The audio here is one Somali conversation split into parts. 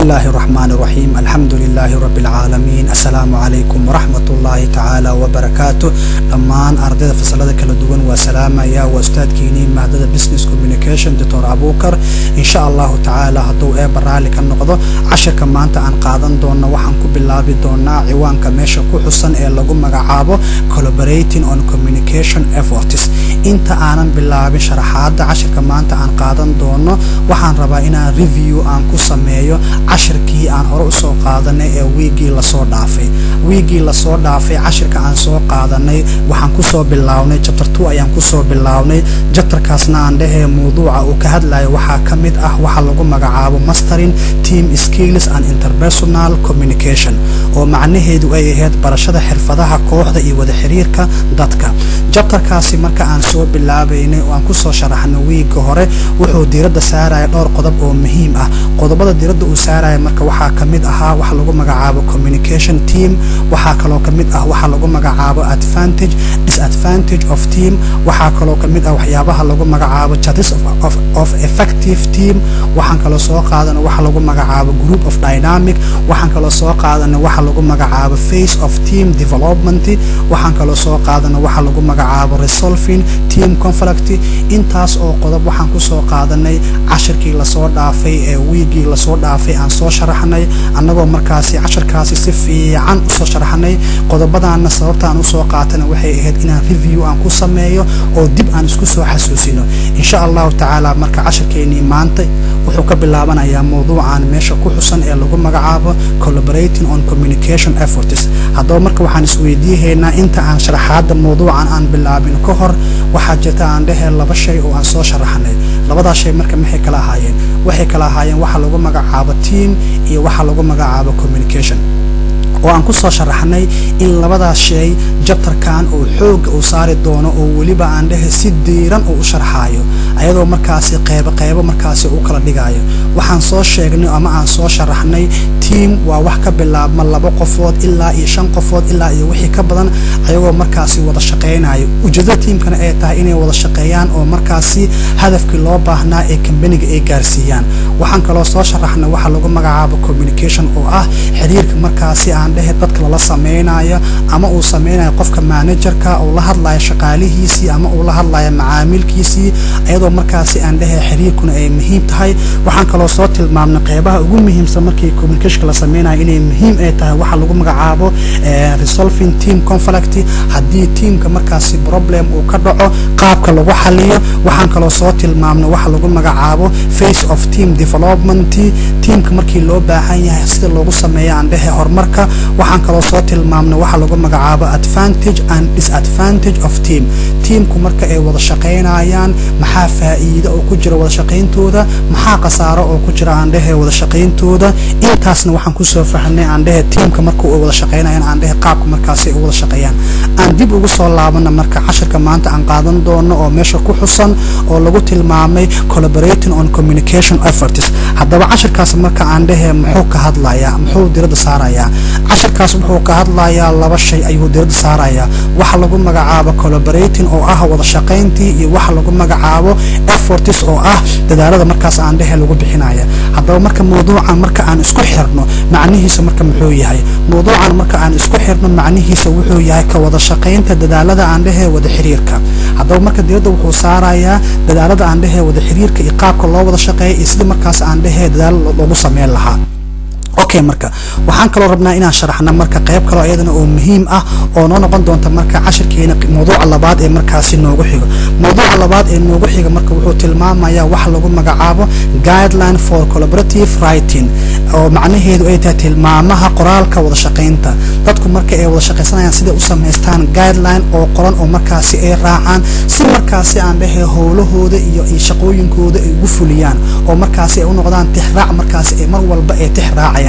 الله الرحمن الرحيم الحمد لله رب العالمين السلام عليكم ورحمة الله تعالى وبركاته dhammaan ardayda fasalada kala duwan waa salaamaya waa ustaadkiinii maadada business communication doctor abukar insha allahu tacaala hadduu eeba raalli ka noqdo cashirka maanta aan qaadan doono waxaan ku bilaabi doonaa ciwaanka meesha ku xusan ee lagu magacaabo collaborating on communication efforts inta aanan bilaabin sharaxaada cashirka maanta aan qaadan doono waxaan rabaa inaan review aan ku sameeyo cashirkii aan hore usoo qaadanay ee wiigii lasoo dhaafay wiigii lasoo dhaafay cashirka aan soo qaadanay waxaan kusoo bilownay chapter two ayaan kusoo bilownay jabtarkaasna aan dhehee mawduuca uu ka hadlayo waxaa ka mid ah waxa lagu magacaabo mastering team skills and interpersonal communication oo macnaheedu ay ahayd barashada xirfadaha kooxda iyo wada xiriirka dadka jabtarkaasi marka aan soo bilaabaynay oo aan kusoo sharaxnay wiiga hore wuxuu diiradda saaraya dhowr qodob oo muhiim ah qodobada diiradda uu saaraya marka waxaa ka mid ahaa waxa lagu magacaabo communication team waxaa kaloo ka mid ah waxa lagu magacaabo advantage disadvantage of team waxaa kaloo ka mid ah waxyaabaha lagu magacaabo charts of, of, of effective team waxaan kaloo soo qaadana waxa lagu magacaabo group of dynamic waxaan kaloo soo qaadana waxa lagu magacaabo face of team development waxaan kaloo soo qaadana waxa lagu magacaabo resolving team conflict intaas oo qodob waxaan kusoo qaadanay cashirkii lasoo dhaafay ee wiigii lasoo dhaafay aan soo sharaxnay annagoo markaasi cashirkaasi si fiican usoo sharaxnay qodobadaana sababtaan usoo qaatana waxay ahayd inaan review aan ku sameeyo oo dib aan isku soo xasuusino insha allahu tacaala marka cashirkeenii maanta wuxuu ka bilaabanayaa mawduucan meesha ku xusan ee lagu magacaabo collaborating on communication efforts haddaba marka waxaan isweydiihaynaa inta aan sharaxaada mawduucan aan bilaabin ka hor waxaa jirta aan dhehee laba shay oo aan soo sharaxnay labadaas shay marka maxay kala ahaayeen waxay kala ahaayeen waxa lagu magacaabo team iyo waxa lagu magacaabo communication oo aan kusoo sharaxnay in labadaas shay jabtarkan uu xooga uu saari doono oo weliba aan dhehe si diiran uu u sharxaayo ayadoo markaasi qeybo qeybo markaasi u kala dhigayo waxaan soo sheegnay ama aan soo sharaxnay team waa wax ka bilaabma laba qofood ilaa iyo shan qofood ilaa iyo wixii ka badan ayagoo markaasi wada shaqaynayo ujeedada tiimkana ay tahay inay wada shaqeeyaan oo markaasi hadafkii loo baahnaa ee kambaniga ay gaarsiiyaan waxaan kaloo soo sharaxnay waxa lagu magacaabo communication oo ah xiriirka markaasi aan dhehe dadka lala samaynayo ama uu samaynayo qofka managerka uu la hadlayo shaqaalihiisii ama uu la hadlayo macaamilkiisii ayadoo markaasi aan dhehe xiriirkuna ay muhiim tahay waxaan kaloo soo tilmaamnay qeybaha ugu muhiimsan markii communicationka la samaynayo inay muhiim ay tahay waxa lagu magacaabo resolving team conflict haddii tiimka markaasi problem uu ka dhaco qaabka lagu xaliyo waxaan kaloo soo tilmaamnay waxa lagu magacaabo face of team development tiimka markii loo baahan yahay sida loogu sameeyo aan dhehe horumarka waxaan kaloo soo tilmaamnay waxa lagu magacaabo advantage and disadvantage of team tiimku marka ay wada shaqaynayaan maxaa faa'iido oo ku jira wada shaqayntooda maxaa khasaaro oo ku jira aan dhehe wada shaqayntooda intaasna waxaan kusoo fahnay aan dhehe tiimka marka uu wada shaqaynayan aan dhehe qaabka markaasi ay u wada shaqeeyaan aan dib ugu soo laabana marka cashirka maanta aan qaadan doono oo meesha ku xusan oo lagu tilmaamay collaborating on communication efforts haddaba cashirkaas marka aan dhehe muxuu ka hadlayaa muxuu diradda saarayaa cashirkaas wuxuu ka hadlayaa laba shay ayuu diradda saarayaa waxa lagu magacaabo collaborating oo ah wada shaqayntii iyo waxa lagu magacaabo efforts oo ah dadaalada markaas aan dhehe lagu bixinaya haddaba marka mawduucan marka aan isku xirno macnihiisa marka muxuu yahay mawduucan marka aan isku xirno macnihiisa wuxuu yahay ka wada shaqaynta dadaalada aan dhehe wada xiriirka haddaba marka diradda wuxuu saarayaa dadaalada aan dhehe wada xiriirka iyo qaabka loo wada shaqeeya iyo sida markaas aan dhehe dadaalo loogu sameyn lahaa okay marka waxaan kaloo rabnaa inaan sharaxna marka qayb kaloo iyadana oo muhiim ah oo noo noqon doonta marka cashirkeena mawduuca labaad ee markaasi noogu xigo mawduuca labaad ee noogu xiga marka wuxuu tilmaamayaa waxa lagu magacaabo guideline for collaborative writing oo macnaheedu ay tahay tilmaamaha qoraalka wada shaqaynta dadku marka ay wada shaqaysanayaan siday u samaystaan guideline oo qoran oo markaasi ay raacaan si markaasi aan dhehe howlahooda iyo shaqooyinkooda ay ugu fuliyaan oo markaasi ay u noqdaan tixraac markaasi ay mar walba ay tixraacayaan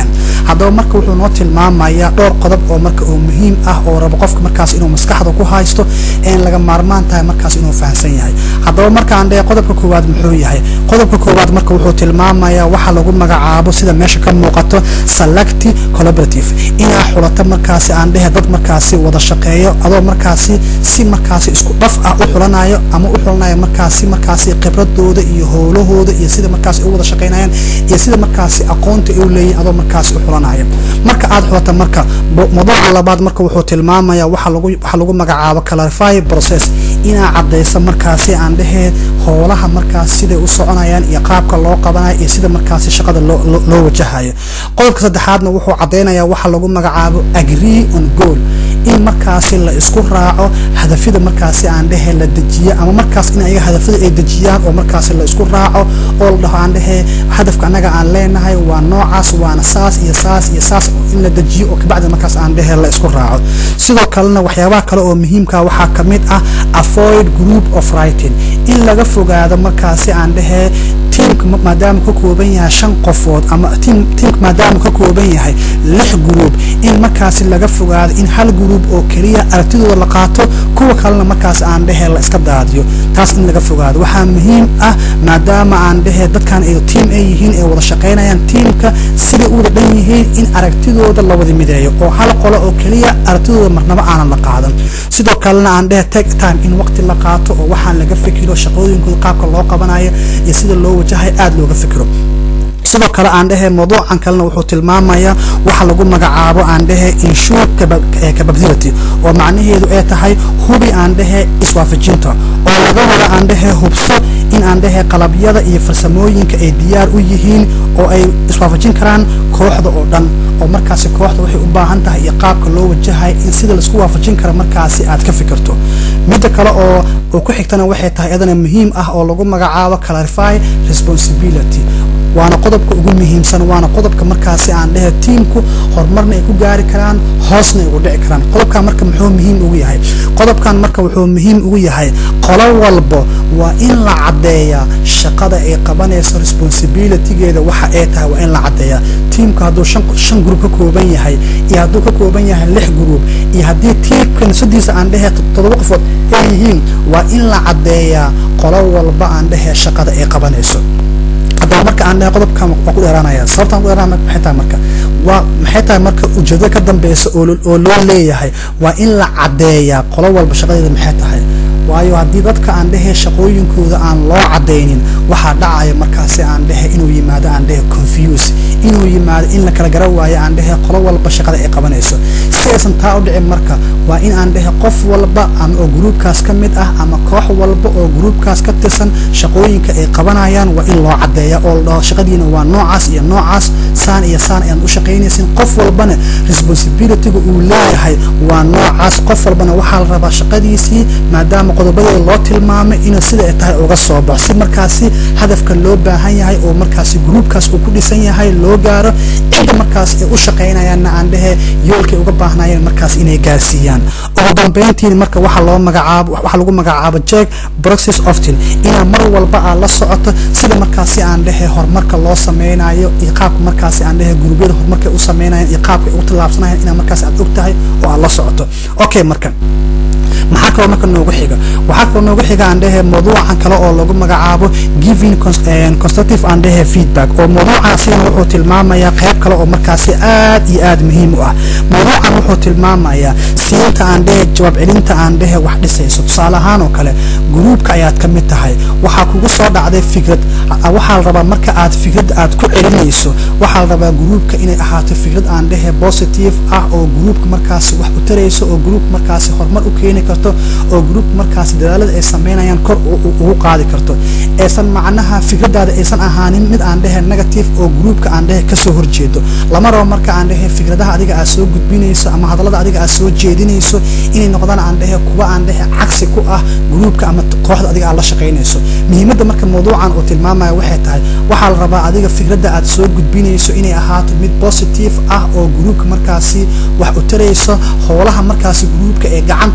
haddaba marka wuxuu noo tilmaamayaa dhowr qodob oo marka oo muhiim ah oo rabo qofka markaas inuu maskaxda ku haysto een laga maarmaan tahay markaas inuu fahamsan yahay haddaba markaan dhehe qodobka koowaad muxuu yahay qodobka koowaad marka wuxuu tilmaamayaa waxa lagu magacaabo sida meesha ka muuqato selecti collaborative inaa xulato markaasi aan dhehe dad markaasi wada shaqeeyo adoo markaasi si markaasi isku dhaf ah u xulanayo ama u xulanayo markaasi markaasi khibradooda iyo howlahooda iyo sida markaasi u wada shaqeynayaan iyo sida markaasi aqoonta u leeyihin adoo markaasi u xulanaya marka aad xulata marka mawduuca labaad marka wuxuu tilmaamaya waxa lagu waxa lagu magacaabo clarify process inaa cadaysa markaasi aan dhehee howlaha markaas siday u soconayaan iyo qaabka loo qabanayo iyo sida markaasi shaqada loo loo wajahayo qodobka saddexaadna wuxuu cadaynayaa waxa lagu magacaabo agree on goal in markaasi la isku raaco hadafyada markaasi aan dhehe la dejiyo ama markaas in ayaga hadafyada ay dejiyaan oo markaasi la isku raaco oo la dhaho aan dhehe hadafka annaga aan leenahay waa noocaas waana saas iyo saas iyo saas in la dejiyo oo kabacdi markaas aan dhehe la isku raaco sidoo kalena waxyaabaha kale oo muhiimka waxaa ka mid ah avoid group of writing in laga fogaado markaasi aan dhehe tiimka maadaama ka kooban yahay shan qofood ama tiimka maadaama ka kooban yahay lix gruub in markaasi laga fogaado in hal gruub oo keliya aragtidooda la qaato kuwa kalena markaas aan dhehe la iska daadiyo taas in laga fogaado waxaa muhiim ah maadaama aan dhehe dadkan ay tiim ay yihiin ay wada shaqaynayaan tiimka siday u wada dhan yihiin in aragtidooda la wada mideeyo oo hal qolo oo keliya aragtidooda marnaba aanan la qaadan sidoo kalena aan dhehe take time in waqti la qaato oo waxaan laga fikiro shaqooyinkooda qaabka loo qabanayo iyo sida loo wajahay aada looga fikiro sidoo kale aan dhehe mawduucan kalena wuxuu tilmaamayaa waxa lagu magacaabo aan dhehe insure capability oo macnaheedu ay tahay hubi aan dhehe iswaafajinta oo laga wada aan dhehe hubso in aan dhehe qalabyada iyo farsamooyinka ay diyaar u yihiin oo ay iswaafajin karaan kooxda oo dhan oo markaasi kooxda waxay u baahan tahay iyo qaabka loo wajahay in sida laisku waafajin kara markaasi aad ka fikirto midda kale oo oo ku xigtana waxay tahay iyadana muhiim ah oo lagu magacaabo clarify responsibility waana qodobka ugu muhiimsan waana qodobka markaasi aan dhehe tiimku horumarna ay ku gaari karaan hoosna ay ugu dhici karaan qodobkan marka muxuu muhiim ugu yahay qodobkan marka wuxuu muhiim ugu yahay qolo walbo waa in la caddeeyaa shaqada ay qabanayso responsibilitygeeda waxa ay tahay waa in la caddeeyaa tiimku hadduu shan shan gruub ka kooban yahay iyo hadduu ka kooban yahay lix gruub iyo haddii tiimka nafsadiisa aan dhehe toddoba qofood ay yihiin waa in la caddeeyaa qolo walba aan dhehe shaqada ay qabanayso haddaba marka aan dhahay qodobkan waa ku dheeraanaya sababtaan ku dheeraanaya maxay tahay marka waa maxay tahay marka ujeedada ka dambeysa oo oo loo leeyahay waa in la caddeeyaa qolo walba shaqadeeda maxay tahay waayo haddii dadka aan dhehe shaqooyinkooda aan loo cadaynin waxaa dhacaya markaasi aan dhehe inuu yimaado aan dhehe confuse inuu yimaado in la kala gara waayo aan dhehe qolo walba shaqada ay qabanayso si aysan taa u dhicin marka waa in aan dhehe qof walba ama oo gruubkaas ka mid ah ama koox walba oo gruubkaas ka tirsan shaqooyinka ay qabanayaan waa in loo cadeeya oo la dhaho shaqadiina waa noocaas iyo noocaas saan iyo saan ayaan u shaqaynaysin qof walbana responsibilityga uu leeyahay waa noocaas qof walbana waxaa la rabaa shaqadiisii maadaama qodobadeeda loo tilmaamay inuu sida ay tahay uga soo baxo si markaasi hadafka loo baahan yahay oo markaasi gruubkaas uu ku dhisan yahay loo gaaro cidda markaas ay u shaqaynayaanna aan dhehe yoolkay uga baahnayeen markaas inay gaarsiiyaan ugu dambeyntiin marka waxa loo magacaabo waxa lagu magacaabo jack process often inaa mar walba aad la socoto sida markaasi aan dhehe horumarka loo sameynayo iyo qaabka markaasi aan dhehe guruubyada horumarka u sameynayaan iyo qaabka ay u tillaabsanayaan inaa markaas aad og tahay oo aad la socoto okay marka maxaa kaloo marka noogu xiga waxaa kaloo noogu xiga aan dhehe mawduucan kale oo lagu magacaabo giving constructive aan dhehe feedback oo mawduucaasina wuxuu tilmaamayaa qayb kale oo markaasi aad iyo aad muhiim u ah mawduucan wuxuu tilmaamayaa siinta aan dhehe jawaab celinta aan dhehe wax dhisayso tusaale ahaan oo kale gruubka ayaad ka mid tahay waxaa kugu soo dhacday fikrad waxaa la rabaa marka aad fikrad aad ku celinayso waxaa la rabaa gruubka inay ahaato fikrad aan dhehe positive ah oo gruubka markaasi wax u tarayso oo gruubka markaasi horumar u keeni karto oo gruubka markaasi dadaalada ay sameynayaan kor ugu qaadi karto aysan macnaha fikradaada aysan ahaanin mid aan dhehe negative oo gruubka aan dhehe kasoo horjeedo lama rabo marka aan dhehe fikradaha adiga aad soo gudbinayso ama hadallada adiga aad soo jeedinayso inay noqdaan aan dhehe kuwa aan dhehe cagsi ku ah gruubka ama kooxda adiga aad la shaqaynayso muhiimadda marka mawduucan uu tilmaamaya waxay tahay waxaa la rabaa adiga fikradda aad soo gudbinayso inay ahaato mid positive ah oo gruubka markaasi wax u tarayso howlaha markaasi gruubka ee gacanta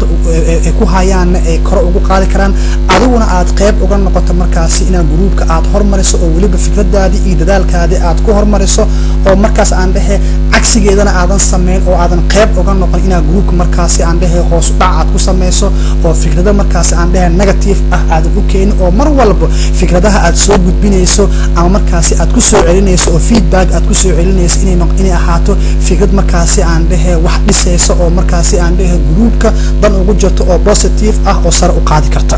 ay ku hayaanna ay kore ugu qaadi karaan adiguna aad qayb uga noqoto markaasi inaad gruubka aad hormariso oo weliba fikradaadii iyo dadaalkaadii aad ku hormariso oo markaas aan dhehe cagsigeedana aadan samayn oo aadan qayb uga noqon inaad gruubka markaasi aan dhehe hoos dhac aad ku samayso oo fikrado markaasi aan dhehe negative ah aadan u keenin oo mar walba fikradaha aad soo gudbinayso ama markaasi aad ku soo celinayso oo feedback aad ku soo celinayso inay inay ahaato fikrad markaasi aan dhehe wax dhisaysa oo markaasi aan dhehe gruubka dan ugu jirto oo positive ah oo sare u qaadi karta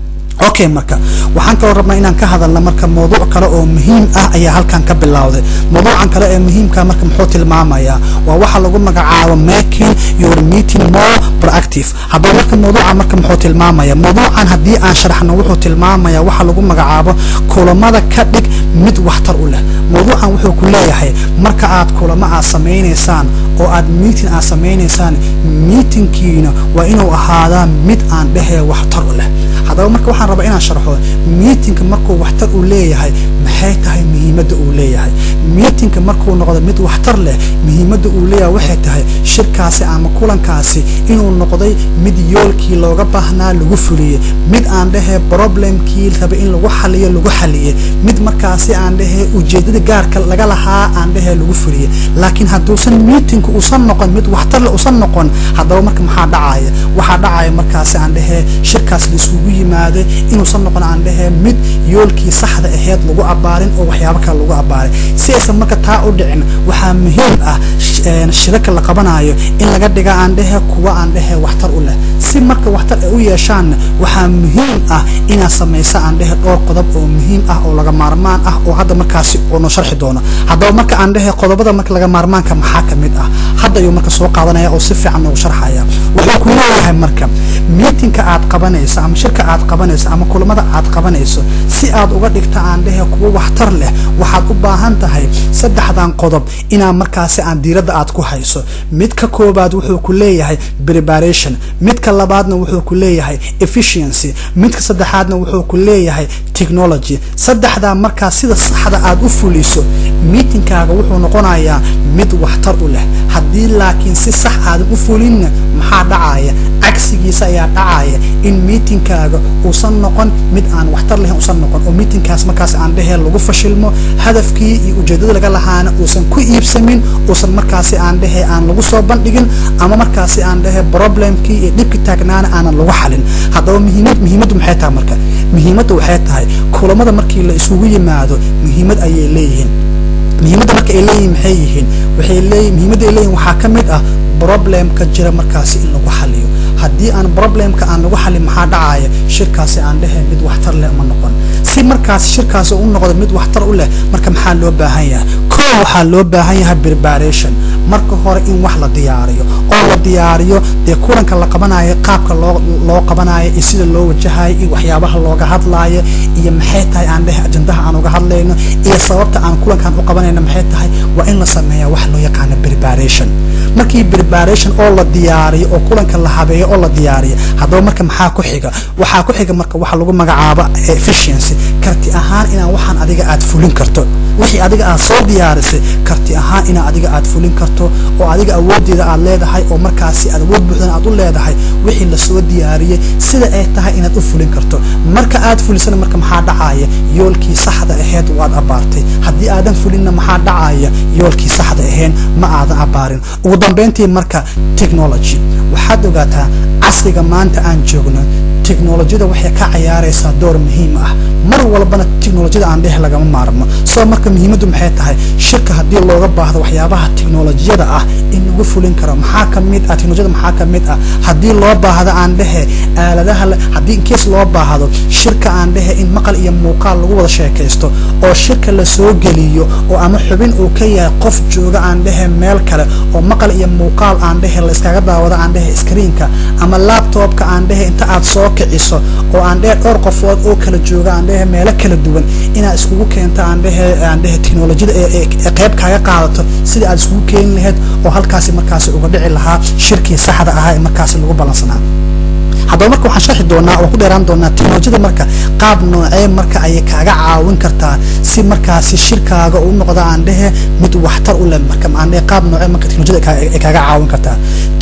okay marka waxaan kaloo rabnaa inaan ka hadalna marka mawduuc kale oo muhiim ah ayaa halkan ka bilowday mawduucan kale ee muhiimka marka muxuu tilmaamayaa waa waxa lagu magacaabo making your meeting more proactive haddaba marka mawduuca marka muxuu tilmaamaya mawduucan haddii aan sharaxno wuxuu tilmaamaya waxa lagu magacaabo kulamada ka dhig mid waxtar u leh mawduucan wuxuu ku leeyahay marka aad kulamo aad samaynaysaan oo aad meeting aad samaynaysaan meetingkiina waa inuu ahaadaa mid aan dhehee waxtar u leh haddaba marka waxaan rabaa inaan sharxo meetingka markuu waxtar uu leeyahay maxay tahay muhiimadda uu leeyahay meetingka markuu noqdo mid waxtar leh muhiimadda uu leeyahay waxay tahay shirkaasi ama kulankaasi inuu noqday mid yoolkii looga baahnaa lagu fuliyey mid aan dhehee problemkii raba in lagu xaliyo lagu xaliyey mid markaasi aan dhehee ujeedada gaarka laga lahaa aan dhehee lagu fuliyey laakiin hadduusan meetingku usan noqon mid waxtar leh usan noqon haddaba marka maxaa dhacaya waxaa dhacaya markaasi aan dhehee shirkaas la isugu yimaaday inuusan noqon aan dhehee mid yoolkii saxda aheyd lagu abaarin oo waxyaabo kale lagu abaarin si aysan marka taa u dhicin waxaa muhiim ah shiraka la qabanayo in laga dhiga aan dhehe kuwa aan dhehe waxtar u leh si marka waxtar ay u yeeshaanna waxaa muhiim ah inaad samaysa aan dhehe dhowr qodob oo muhiim ah oo laga maarmaan ah oo hadda markaasi uunu sharxi doono haddaba marka aan dhehe qodobada marka laga maarmaanka maxaa ka mid ah hadda ayuu marka soo qaadanaya oo si fiican noogu sharxaya wuxuu ku leeyahay marka meetingka aad qabanayso ama shirka aad qabanayso ama kulamada aad qabanayso si aad uga dhigta aan dhehe kuwa waxtar leh waxaad u baahan tahay saddexdan qodob inaa markaasi aan diiradda aad ku hayso mid ka koobaad wuxuu ku leeyahay preparation midka labaadna wuxuu ku leeyahay efficiency midka saddexaadna wuxuu ku leeyahay technology saddexdaa markaa sida saxda aad u fuliso meetingkaaga wuxuu noqonayaa mid waxtar u leh haddii laakiin si sax aadan u fulinna maxaa dhacaya cagsigiisa ayaa dhacaya in meetingkaaga uusan noqon mid aan waxtar lahayn uusan noqon oo meetingkaas markaas aan dhehee lagu fashilmo hadafkii iyo ujeedada laga lahaana uusan ku iibsamin uusan markaasi aan dhehee aan lagu soo bandhigin ama markaasi aan dhehee problemkii iyo dhibki taagnaana aanan lagu xalin haddaba muhiimad muhiimaddu maxay tahay marka muhiimadda waxay tahay kulamada markii la isugu yimaado muhiimad ayay leeyihiin muhiimadda marka ay leeyihin maxay yihiin waxay leeyihin muhiimadda ay leeyihin waxaa ka mid ah problemka jira markaasi in lagu xaliyo haddii aan problemka aan lagu xalin maxaa dhacaya shirkaasi aan dhehee mid waxtar leh ma noqon si markaas shirkaasi u noqdo mid waxtar u leh marka maxaa loo baahan yahay koo waxaa loo baahan yahay preparation marka hore in wax la diyaariyo oo la diyaariyo dee kulanka la qabanayo qaabka loo loo qabanayo iyo sida loo wajahayo iyo waxyaabaha looga hadlaayo iyo maxay tahay aan dhehe ajandaha aan uga hadlayno iyo sababta aan kulankan u qabanayno maxay tahay waa in la sameeya wax loo yaqaano preparation markii preparation oo la diyaariyo oo kulanka la habeeyo oo la diyaariyo haddaba marka maxaa ku xiga waxaa ku xiga marka waxa lagu magacaabo efficiency karti ahaan inaan waxaan adiga aad fulin karto wixii adiga aad soo diyaarisay karti ahaan inaa adiga aad fulin karto oo adiga awoodeeda aad leedahay oo markaasi aad awood buuxdan aad u leedahay wixii lasoo diyaariyey sida ay tahay inaad u fulin karto marka aad fulisana marka maxaa dhacaya yoolkii saxda aheyd waad abaartay haddii aadan fulinna maxaa dhacaya yoolkii saxda ahayn ma aadan abaarin ugu dambeyntii marka technology waxaad ogaataa casriga maanta aan joogno teknolojiyada waxay ka cayaaraysaa door muhiim ah mar walbana teknolojiyada aan dheh lagama maarmo soo marka muhiimaddu maxay tahay shirka haddii looga baahdo waxyaabaha teknolojiyada ah in lagu fulin karo maxaa ka mid ah teknolojiyada maxaa ka mid ah haddii loo baahdo aan dhehe aaladaha haddii inkees loo baahdo shirka aan dhehe in maqal iyo muuqaal lagu wada sheekaysto oo shirka la soo geliyo oo ama xubin uu ka yahay qof jooga aan dhehe meel kale oo maqal iyo muuqaal aan dhehe la iskaga daawado aan dhehe screenka ama laptopka aan dhehe inta aad soo kiciso oo aan dhehe dhowr qofood oo kala jooga aan dhehe meelo kala duwan inaad iskugu keento aan dhehe aan dhehe teknolojiyada ee qayb kaaga qaadato sida aad iskugu keeni lahayd oo halkaasi markaasi uga dhici lahaa shirkii saxda ahaa ee markaasi lagu balansanaa haddaba marka waxaan sharxi doonaa oo ku dheeraan doonaa teknolojiyada marka qaab noocee marka ayay kaaga caawin kartaa si markaasi shirkaaga u noqda aan dhehe mid waxtar u leh marka aan dhehe qaab noocee marka teknolojiyada ay kaaga caawin kartaa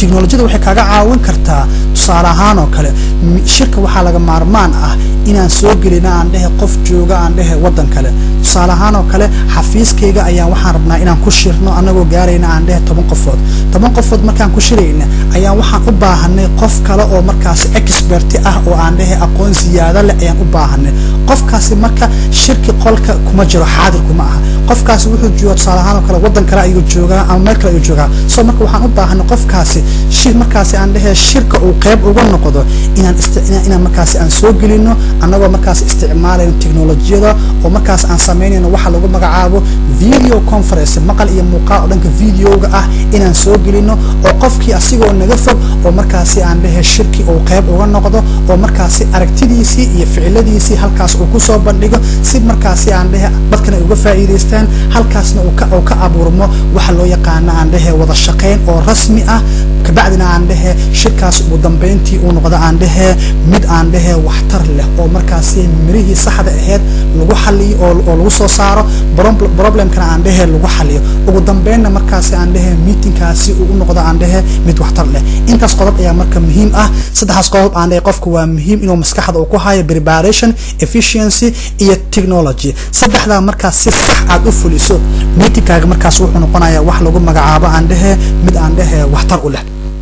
teknolojiyada waxay kaaga caawin kartaa tusaale ahaan oo kale shirka waxaa laga maarmaan ah inaan soo gelina aan dhehe qof jooga aan dhehe waddan kale tusaale ahaan oo kale xafiiskayga ayaan waxaan rabnaa inaan ku shirno anagoo gaarayna aan dhehe toban qofood toban qofood markaan ku shirayna ayaan waxaan u baahanay qof kale oo markaasi experti ah oo aan dhehe aqoon siyaado leh ayaan u baahanay qofkaasi marka shirki qolka kuma jiro xaadir kuma aha qofkaasi wuxuu jooga tusaale ahaan oo kale waddan kale ayuu joogaa ama meel kale ayuu joogaa so marka waxaan u baahanay qofkaasi shir markaasi aan dhehe shirka uu qayb uga noqdo inaan inaan markaasi aan soo gelino annagoo markaas isticmaalayno teknolojiyada oo markaas aan samaynayno waxa lagu magacaabo video conference maqal iyo muuqaal oo dhanka videoga ah inaan soo gelino oo qofkii asigoo naga fog oo markaasi aan dhehe shirki uu qayb uga noqdo oo markaasi aragtidiisii iyo ficiladiisii halkaas uu kusoo bandhigo si markaasi aan dhehe dadkana uga faa'iidaystaan halkaasna uu ka uu ka abuurmo waxa loo yaqaano aan dhehe wada shaqayn oo rasmi ah kabacdina aan dhehe shirkaas ugu dambeyntii uu noqdo aan dhehe mid aan dhehe waxtar leh oo markaasi mirihii saxda aheyd lagu xaliyo oo oo lagu soo saaro problemkana aan dhehe lagu xaliyo ugu dambeynna markaasi aan dhehe meetingkaasi uu u noqdo aan dhehe mid waxtar leh intaas qodob ayaa marka muhiim ah saddexaas qodob aan dhehe qofka waa muhiim inuu maskaxda uu ku hayo preparation efficiency iyo technology saddexdaa markaas si sax aad u fuliso meetingkaaga markaas wuxuu noqonayaa wax lagu magacaabo aan dhehe mid aan dhehe waxtar u leh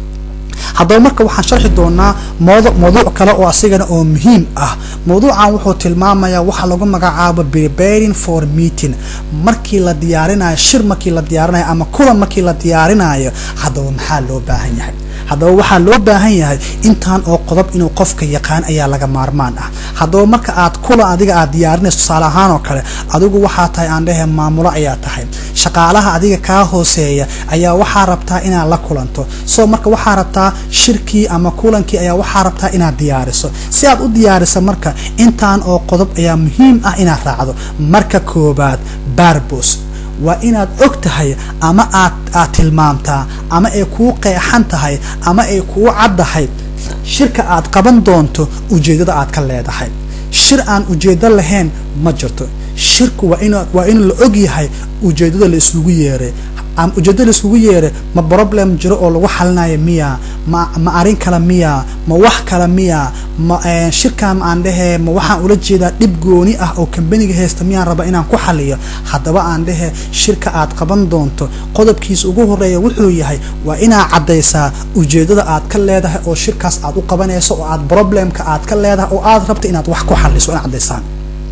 haddaba marka waxaan sharxi doonaa mowdu mawduuc kale oo asigana oo muhiim ah mawduucan wuxuu tilmaamayaa waxa lagu magacaabo preparing for meeting markii la diyaarinayo shir markii la diyaarinayo ama kulan markii la diyaarinayo haddaba maxaa loo baahan yahay haddaba waxaa loo baahan yahay intaan oo qodob inuu qofka yaqaan ayaa laga maarmaan ah haddaba marka aad kulan adiga aad diyaarinayso tusaale ahaan oo kale adigu waxaa tahay aan dhehe maamulo ayaa tahay shaqaalaha adiga kaa hooseeya ayaa waxaa rabtaa inaad la kulanto so marka waxaa rabtaa shirkii ama kulankii ayaa waxaa rabtaa inaad diyaariso si aad u diyaariso marka intaan oo qodob ayaa muhiim ah inaad raacdo marka koobaad barbos waa inaad og tahay ama aad aad tilmaamtaa ama ay kuu qeexan tahay ama ay kuu caddahay shirka aad qaban doonto ujeeddada aad ka leedahay shir aan ujeeddo lahayn ma jirto shirku waa in waa in la og yahay ujeeddada la isugu yeeray ama ujeeddada la isugu yeeray ma problem jiro oo lagu xalinayo miya ma ma arrin kale miya ma wax kale miya ma shirkan aan dhehe ma waxaan ula jeedaa dhib gooni ah oo kambaniga haysta miyaan raba inaan ku xaliyo haddaba aan dhehe shirka aad qaban doonto qodobkiisa ugu horeeya wuxuu yahay waa inaad caddaysaa ujeeddada aad ka leedahay oo shirkaas aad u qabanayso oo aad problemka aad ka leedahay oo aad rabto inaad wax ku xaliso inaad caddaysaan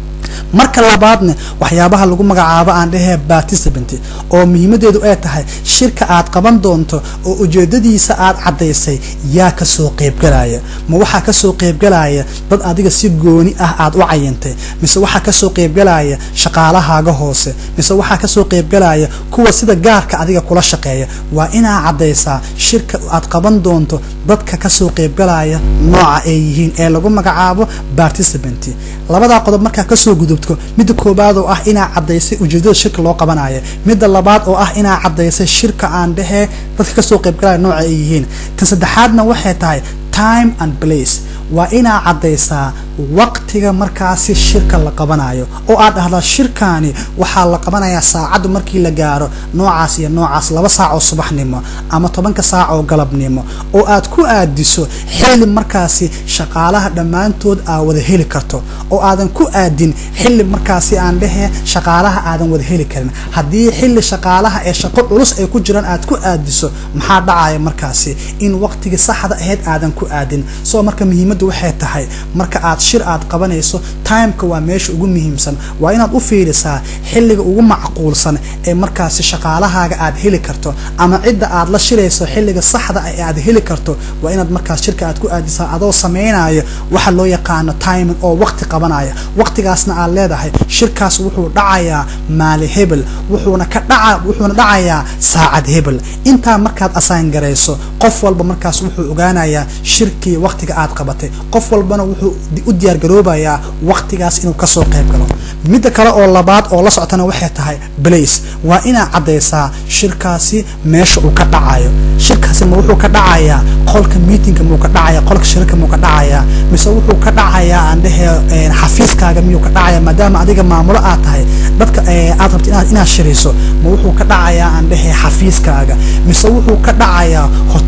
marka labaadna waxyaabaha lagu magacaabo aan dhehee participant oo muhiimadeedu ay tahay shirka aad qaban doonto oo ujeedadiisa aad caddaysay yaa kasoo qeybgalaya ma waxaa kasoo qeybgalaya dad adiga si gooni ah aad u cayintay mise waxaa kasoo qeybgalaya shaqaalahaaga hoose mise waxaa kasoo qeybgalaya kuwa sida gaarka adiga kula shaqeeya waa inaa caddaysaa shirka aad qaban doonto dadka kasoo qeybgalaya nooca ay yihiin ee lagu magacaabo participant labadaa qodob markaa kasoo gudubto midda koobaad oo ah inaa caddaysay ujeedada shirka loo qabanayo midda labaad oo ah inaa caddaysay shirka aan dhehee dadka kasoo qeybgalaya nooca ay yihiin tan saddexaadna waxay tahay time and place waa inaa caddaysaa waqtiga markaasi shirka la qabanayo oo aad dhahdaa shirkaani waxaa la qabanayaa saacaddu markii la gaaro noocaas iyo noocaas laba saac oo subaxnimo ama tobanka saac oo galabnimo oo aad ku aadiso xilli markaasi shaqaalaha dhammaantood aa wada heli karto oo aadan ku aadin xilli markaasi aan dhehee shaqaalaha aadan wada heli karin haddii xilli shaqaalaha ee shaqo culus ay ku jiraan aad ku aadiso maxaa dhacaya markaasi in waqtigii saxda ahayd aadan ku aadin soo marka muhiimaddu waxay tahay marka aad shir aad qabanayso timeka waa meesha ugu muhiimsan waa inaad u fiirisaa xilliga ugu macquulsan ee markaasi shaqaalahaaga aad heli karto ama cidda aad la shirayso xilliga saxda ah ee aad heli karto waa inaad markaas shirka aad ku aadisaa adoo samaynayo waxa loo yaqaano timing oo waqti qabanaya waqtigaasna aad leedahay shirkaas wuxuu dhacayaa maali hebel wuxuuna ka dhaca wuxuuna dhacayaa saacad hebel intaa markaad asaan garayso qof walba markaas wuxuu ogaanayaa shirkii waqtiga aad qabatay qof walbana wuxuu u diyaargaroobayaa waqtigaas inuu kasoo qayb galo midda kale oo labaad oo la socotana waxay tahay blace waa inaad caddaysaa shirkaasi meesha uu ka dhacayo shirkaasi ma wuxuu ka dhacayaa qolka meetingka muu ka dhacaya qolka shirka muu ka dhacayaa mise wuxuu ka dhacayaa aan dhehe xafiiskaaga miyuu ka dhacaya maadaama adiga maamulo aad tahay dadka aad rabto inaad shirayso ma wuxuu ka dhacayaa aan dhehe xafiiskaaga mise wuxuu ka dhacayaa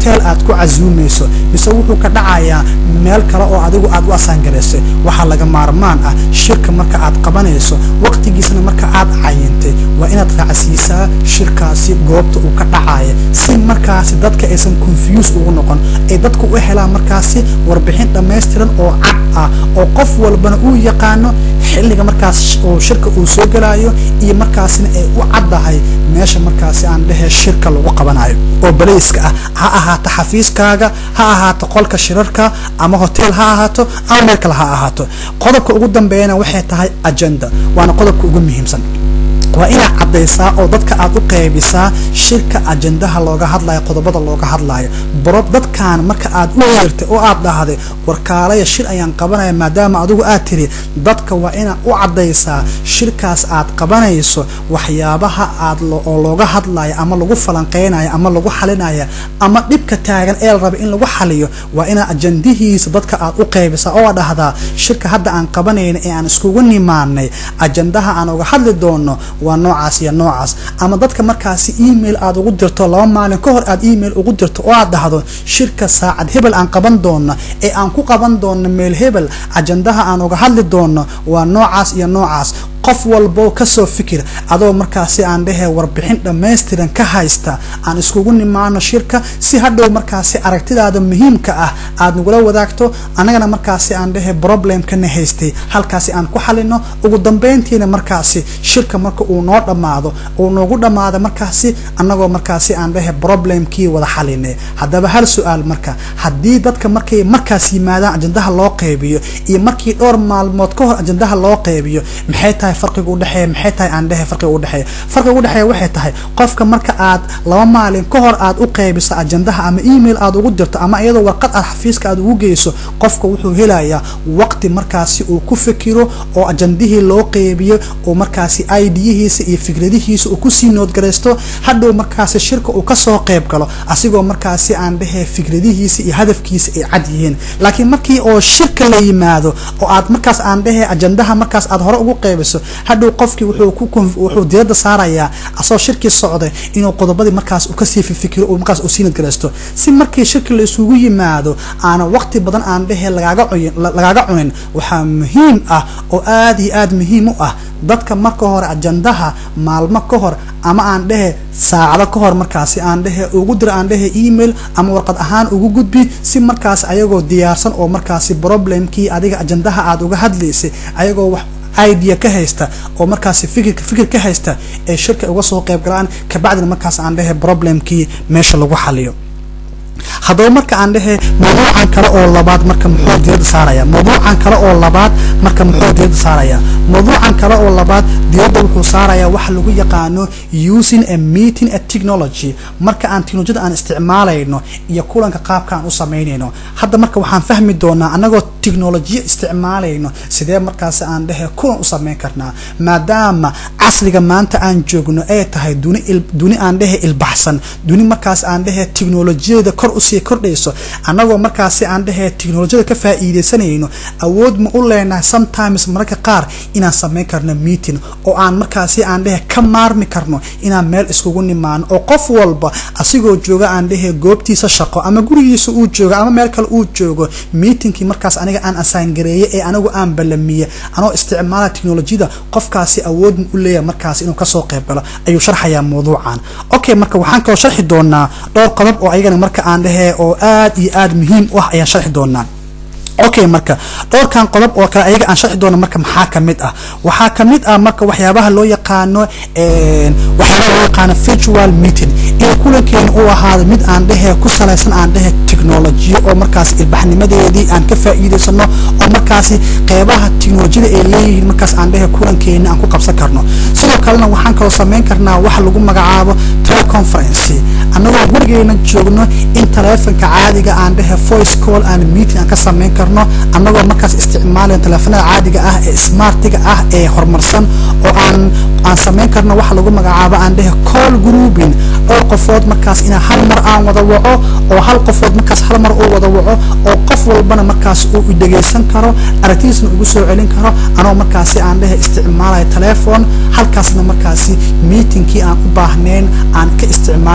hotel aad ku casuumayso mise wuxuu ka dhacayaa meel kale oo adigu aad u asaangaraysay waxaa laga maarmaan ah shirka marka aad qabanayso waqtigiisna marka aad cayintay waa inaad raacsiisaa shirkaasi goobta uu ka dhacaya si markaasi dadka aysan confuse ugu noqon ay dadku u helaan markaasi warbixin dhammaystiran oo cad ah oo qof walbana uu yaqaano xilliga markaas oo shirka uu soo gelayo iyo markaasina ay u caddahay meesha markaasi aan dhehe shirka lagu qabanayo oo balayska ah ha ahaato xafiiskaaga ha ahaato qolka shirarka ama hotel ha ahaato ama meel kale ha ahaato qodobka ugu dambeeyana waxay tahay agenda waana qodobka ugu muhiimsan waa inaad caddaysaa oo dadka aad u qaybisaa shirka ajendaha looga hadlayo qodobada looga hadlayo barob dadkan marka aad u yeertay oo aad dhahday warkaalaya shir ayaan qabanaya maadaama adigu aad tiri dadka waa inaad u caddaysaa shirkaas aad qabanayso waxyaabaha aad oo looga hadlayo ama lagu falanqeynayo ama lagu xalinayo ama dhibka taagan ee la raba in lagu xaliyo waa inaad ajendihiisa dadka aad u qaybisaa oo aad dhahdaa shirka hadda aan qabanayna ee aan iskugu nimaanay ajendaha aan uga hadli doono waa noocaas iyo noocaas ama dadka markaasi email aad ugu dirto laba maalin ka hor aad email ugu dirto oo aad dhahdo shirka saacad hebel aan qaban doono ee aan ku qaban doono meel hebel ajendaha aan uga hadli doono waa noocaas iyo noocaas qof walbo kasoo fikir adoo markaasi aan dhehe warbixin dhammaystiran ka haysta aan iskugu nimaano shirka si hadhow markaasi aragtidaada muhiimka ah aad nagula wadaagto annagana markaasi aan dhehe problemkana haystay halkaasi aan ku xalino ugu dambeyntiina markaasi shirka marka uu noo dhammaado uu noogu dhammaado markaasi annagoo markaasi aan dhehe problemkii wada xalinay haddaba hal su-aal marka haddii dadka markay markaas yimaadaan ajendaha loo qeybiyo iyo markii dhowr maalmood ka hor ajendaha loo qeybiyo maxay tahay farqiga udhexeeya maxay tahay aan dhehe farqiga udhexeeya farqiga udhexeeya waxay tahay qofka marka aad laba maalin ka hor aad u qeybiso ajendaha ama email aad ugu dirto ama iyadoo warqad aad xafiiska aad ugu geyso qofka wuxuu helayaa waqti markaasi uu ku fikiro oo ajendihii loo qeybiyo oo markaasi idiyihiisa iyo fikradihiisa uu kusii noodgaraysto hadhow markaasi shirka uu kasoo qeyb galo asigoo markaasi aan dhehe fikradihiisa iyo hadafkiisa ay cad yihiin laakiin markii oo shirka la yimaado oo aad markaas aan dhehe ajendaha markaas aad hore ugu qeybiso hadhow qofkii wuxuu diirada saarayaa asagoo shirkii socday inuu qodobadii markaas uu kasii fifikiro uu markaas uu sii nadgaraysto si markii shirki la isugu yimaado aana waqti badan aan dhehe lagaaga cunin waxaa muhiim ah oo aad iyo aad muhiim u ah dadka marka hore ajendaha maalmo ka hor ama aan dhehe saacado ka hor markaasi aan dhehe ugu dira aan dhehe email ama warqad ahaan ugu gudbi si markaas ayagoo diyaarsan oo markaasi problemkii adiga ajendaha aad uga hadlaysay ayagoo wax idea ka haysta oo markaasi fikirka fikir ka haysta ee shirka uga soo qayb galaan kabacdina markaas aan dhehe problemkii meesha lagu xaliyo haddaba marka aan dhehe mawduucan kale oo labaad marka muxuu diirada saaraya mawduucan kale oo labaad marka muxuu diirada saaraya mawduucan kale oo labaad diirada wuxuu saaraya waxa lagu yaqaano using a meeting a technology marka aan teknolojiyada aan isticmaalayno iyo kulanka qaabka aan u samaynayno hadda marka waxaan fahmi doonaa annagoo teknolojiya isticmaalayno sidee markaasi aan dhehe kulan u samayn karnaa maadaama casriga maanta aan joogno ay tahay duni duni aan dhehe ilbaxsan duni markaas aan dhehe teknolojiyada kor usii kordhayso annagoo markaasi aan dhehe teknolojiyada ka faa'iidaysanayno awood ma u leenahay sometimes mararka qaar inaan samayn karno meeting oo aan markaasi aan dhehe ka maarmi karno inaan meel iskugu nimaano oo qof walba asigoo jooga aan dhehe goobtiisa shaqo ama gurigiisa uu joogo ama meel kale uu joogo meetingkii markaas aniga aan asaangareeye ee anigu aan ballamiye anoo isticmaala teknolojiyada qofkaasi awood ma u leeyahay markaas inuu kasoo qayb galo ayuu sharxayaa mawduucan okay marka waxaan kaloo sharxi doonaa dhowr qodob oo ayagana marka aan dhehe oo aad iyo aad muhiim u ah ayaan sharxi doonaa okay marka dhowrkan qodob oo kale ayaga aan sharxi doono marka maxaa kamid ah waxaa kamid ah marka waxyaabaha loo yaqaano waxyaabaha loo yaqaano virtual meeting in kulankeena uu ahaado mid aan dhehe ku salaysan aan dhehe technolojiyo oo markaas ilbaxnimadeedii aan ka faa'iidaysano oo markaasi qeybaha teknolojiyada ay leeyihiin markaas aan dhehe kulankeena aan ku qabsan karno sidoo kalena waxaan kaloo samayn karnaa waxa lagu magacaabo teleconference annagoo gurigeena joogno in taleefonka caadiga aan dhehe voice call and meeting aan ka samayn karno annagoo markaas isticmaalayn taleefanada caadiga ah ee smartiga ah ee horumarsan oo aan aan samayn karno waxa lagu magacaabo aan dhehe call grouping dhowr qofood markaas inaa hal mar aan wada waco oo hal qofood markaas hal mar uu wada waco oo qof walbana markaas uu dhegaysan karo aragtidiisna ugu soo celin karo anoo markaasi aan dhehe isticmaalayo telephone halkaasna markaasi meetingkii aan u baahnayn aan ka isticmaali karno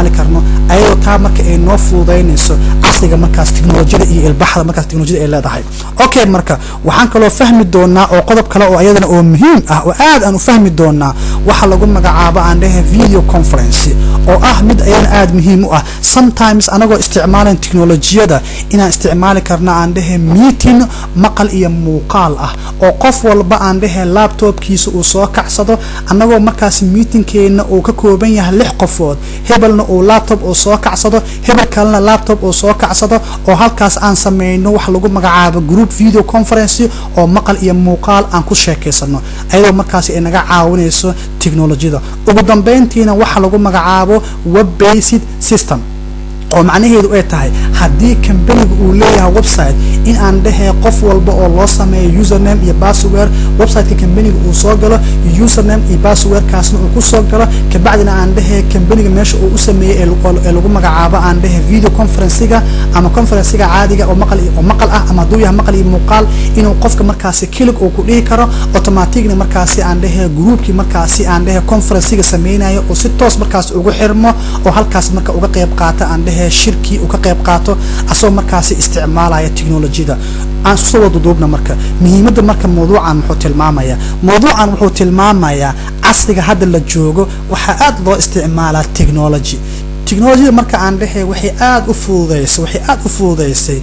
ayadoo taa marka ay noo fududaynayso casriga markaas teknolojiyada iyo ilbaxda markaas teknolojiyada ay leedahay okay marka waxaan kaloo fahmi doonaa oo qodob kale oo ayadana oo muhiim ah oo aad aan u fahmi doonaa waxa lagu magacaabo aan dhehe video conference oo ah mid ayadana aad muhiim u ah sometimes anagoo isticmaalan teknolojiyada inaan isticmaali karna aan dhehe meeting maqal iyo muuqaal ah oo qof walba aan dhehe laptopkiisa uu soo kacsado annagoo markaas meetingkeena uu ka kooban yahay lix qofood hebelna uu laptop uu soo kacsado hebel kalena laptop uu soo kacsado oo halkaas aan sameyno wax lagu magacaabo group video conference oo maqal iyo muuqaal aan ku sheekaysano ayadoo markaasi ay naga caawinayso teknolojiyada ugu dambeyntiina waxa lagu magacaabo web based system oo macnaheedu ay tahay haddii kambaniga uu leeyahay website in aan dhehee qof walba oo loo sameeyo username iyo password websiteka kambaniga uu soo galo username iyo passwordkaasna uu kusoo galo kabacdina aan dhehee kambaniga meesha uu u sameeyey ee lagu magacaabo aan dhehe video conferencega ama conferencega caadiga oo maqal oo maqal ah ama hadduu yahay maqal iyo muuqaal inuu qofka markaasi kilig uu ku dhihi karo automaticna markaasi aan dhehee groupkii markaasi aan dhehe conferencega sameynayo oo si toos markaasi ugu xirmo oo halkaas marka uga qayb qaata aan dhehe shirkii uu ka qayb qaato asagoo markaasi isticmaalaya technolojiyada aan isku soo waduduubna marka muhiimadda marka mawduucan muxuu tilmaamaya mawduucan wuxuu tilmaamayaa casriga hadda la joogo waxaa aad loo isticmaalaa technology technolojiyada marka aan dhehe waxay aad u fududeysay waxay aad u fududeysay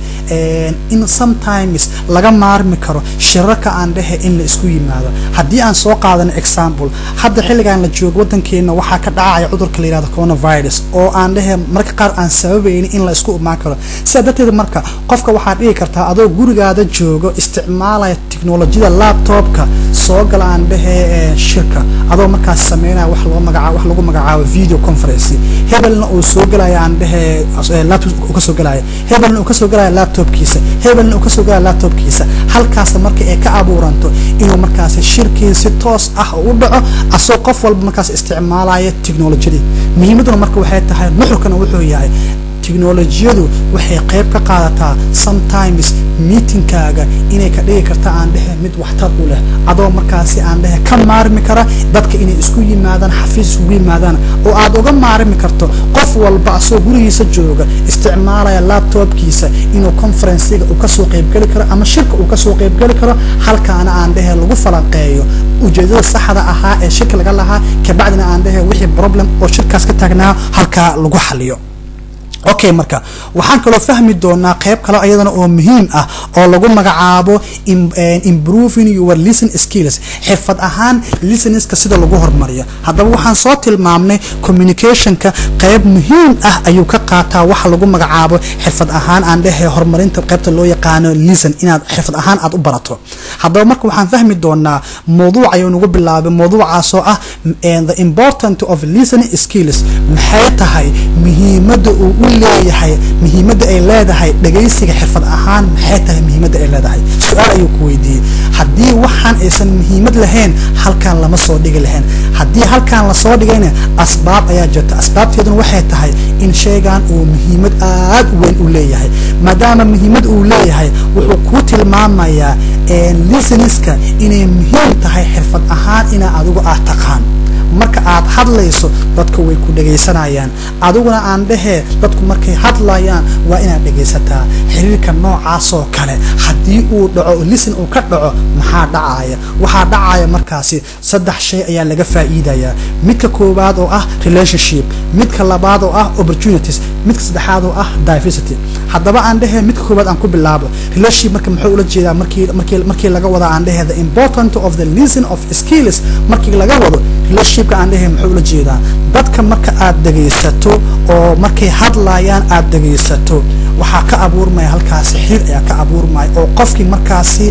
in sometimes laga maarmi karo shirarka aan dhehe in la isku yimaado haddii aan soo qaadano example hadda xilligan la joogo waddankeena waxaa ka dhacaya cudurka la yihahdo coronavirus oo aan dhehe marka qaar aan sababaynin in la isku imaan karo sidaa darteed marka qofka waxaad dhigi kartaa adoo gurigaada joogo isticmaalaya technolojiyada laptopka soo gala aan dhehe shirka adoo markaas sameynaya wax loo magacaabo wax lagu magacaabo video conference hebelna uu soo galaya aan dhehe laptop uu ka soo galaya hebelna uu ka soo galaya laptopkiisa hebelna uu ka soo galaya laptopkiisa halkaasna marka ay ka abuuranto inuu markaasi shirkii si toos ah u dhaco asoo qof walba markaas isticmaalaya technolojiyadii muhiimadduna marka waxay tahay nuxurkana wuxuu yahay teknolojiyadu waxay qayb ka qaadataa sometimes meetingkaaga inay ka dhigi karta aan dhehe mid waxtar u leh adoo markaasi aan dhehe ka maarmi kara dadka inay isku yimaadaan xafiis iskugu yimaadaan oo aad uga maarmi karto qof walba asoo gurigiisa jooga isticmaalaya laptopkiisa inuu conferencega uu kasoo qaybgeli karo ama shirka uu kasoo qaybgeli karo halkaana aan dhehe lagu falanqeeyo ujeedada saxda ahaa ee shirka laga lahaa kabacdina aan dhehe wixii problem oo shirkaas ka taagnaa halkaa lagu xaliyo okay marka waxaan kaloo fahmi doonaa qayb kale ayadana oo muhiim ah oo lagu magacaabo improving your listen skills xirfad ahaan listeningska sida lagu hormariyo haddaba waxaan soo tilmaamnay communicationka qayb muhiim ah ayuu ka qaataa waxa lagu magacaabo xirfad ahaan aan dhehe horumarinta qaybta loo yaqaano listen inaad xirfad ahaan aad u barato haddaba marka waxaan fahmi doonaa mawduuc ayuu nagu bilaabay mawduucaasoo ah the important of listening skills maxay tahay muhiimadda uu u leeyahay muhiimadda ay leedahay dhagaysiga xirfad ahaan maxay tahay muhiimadda ay leedahay su-aal ayuu ku weydiiyey haddii waxaan aysan muhiimad lahayn halkaan lama soo dhigi lahayn haddii halkaan lasoo dhigayna asbaab ayaa jirta asbaabteeduna waxay tahay in shaygan uu muhiimad aad u weyn u leeyahay maadaama muhiimad uu leeyahay wuxuu kuu tilmaamayaa lisaniska inay muhiim tahay xirfad ahaan inaa adigu aad taqaan marka aad hadlayso dadka way ku dhagaysanayaan adiguna aan dhehee dadku markay hadlayaan waa inaad dhagaysataa xiriirka noocaasoo kale haddii uu dhaco lisan uu ka dhaco maxaa dhacaya waxaa dhacaya markaasi saddex shay ayaa laga faa'iidayaa midka koowaad oo ah relationship midka labaad oo ah opportunities midka saddexaad oo ah diversity haddaba aan dhehee midka koowaad aan ku bilaabo relationship marka muxuu ula jeedaa markii markii markii laga wada aan dhehee the important of the listen of skills markii laga wado relationshipka aan dhehee muxuu ula jeedaa dadka marka aad dhegaysato oo markay hadlayaan aad dhegaysato waxaa ka abuurmaya halkaasi xir ayaa ka abuurmaya oo qofkii markaasi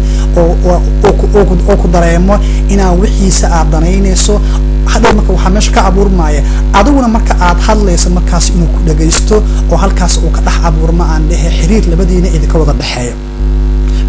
oo ku dareemo inaa wixiisa aad danaynayso hadhow marka waxaa meesha ka abuurmaya adiguna marka aad hadlayso markaas inuu ku dhagaysto oo halkaas uu ka dhex abuurmo aan dhehe xiriir labadiina idinka wada dhexeeya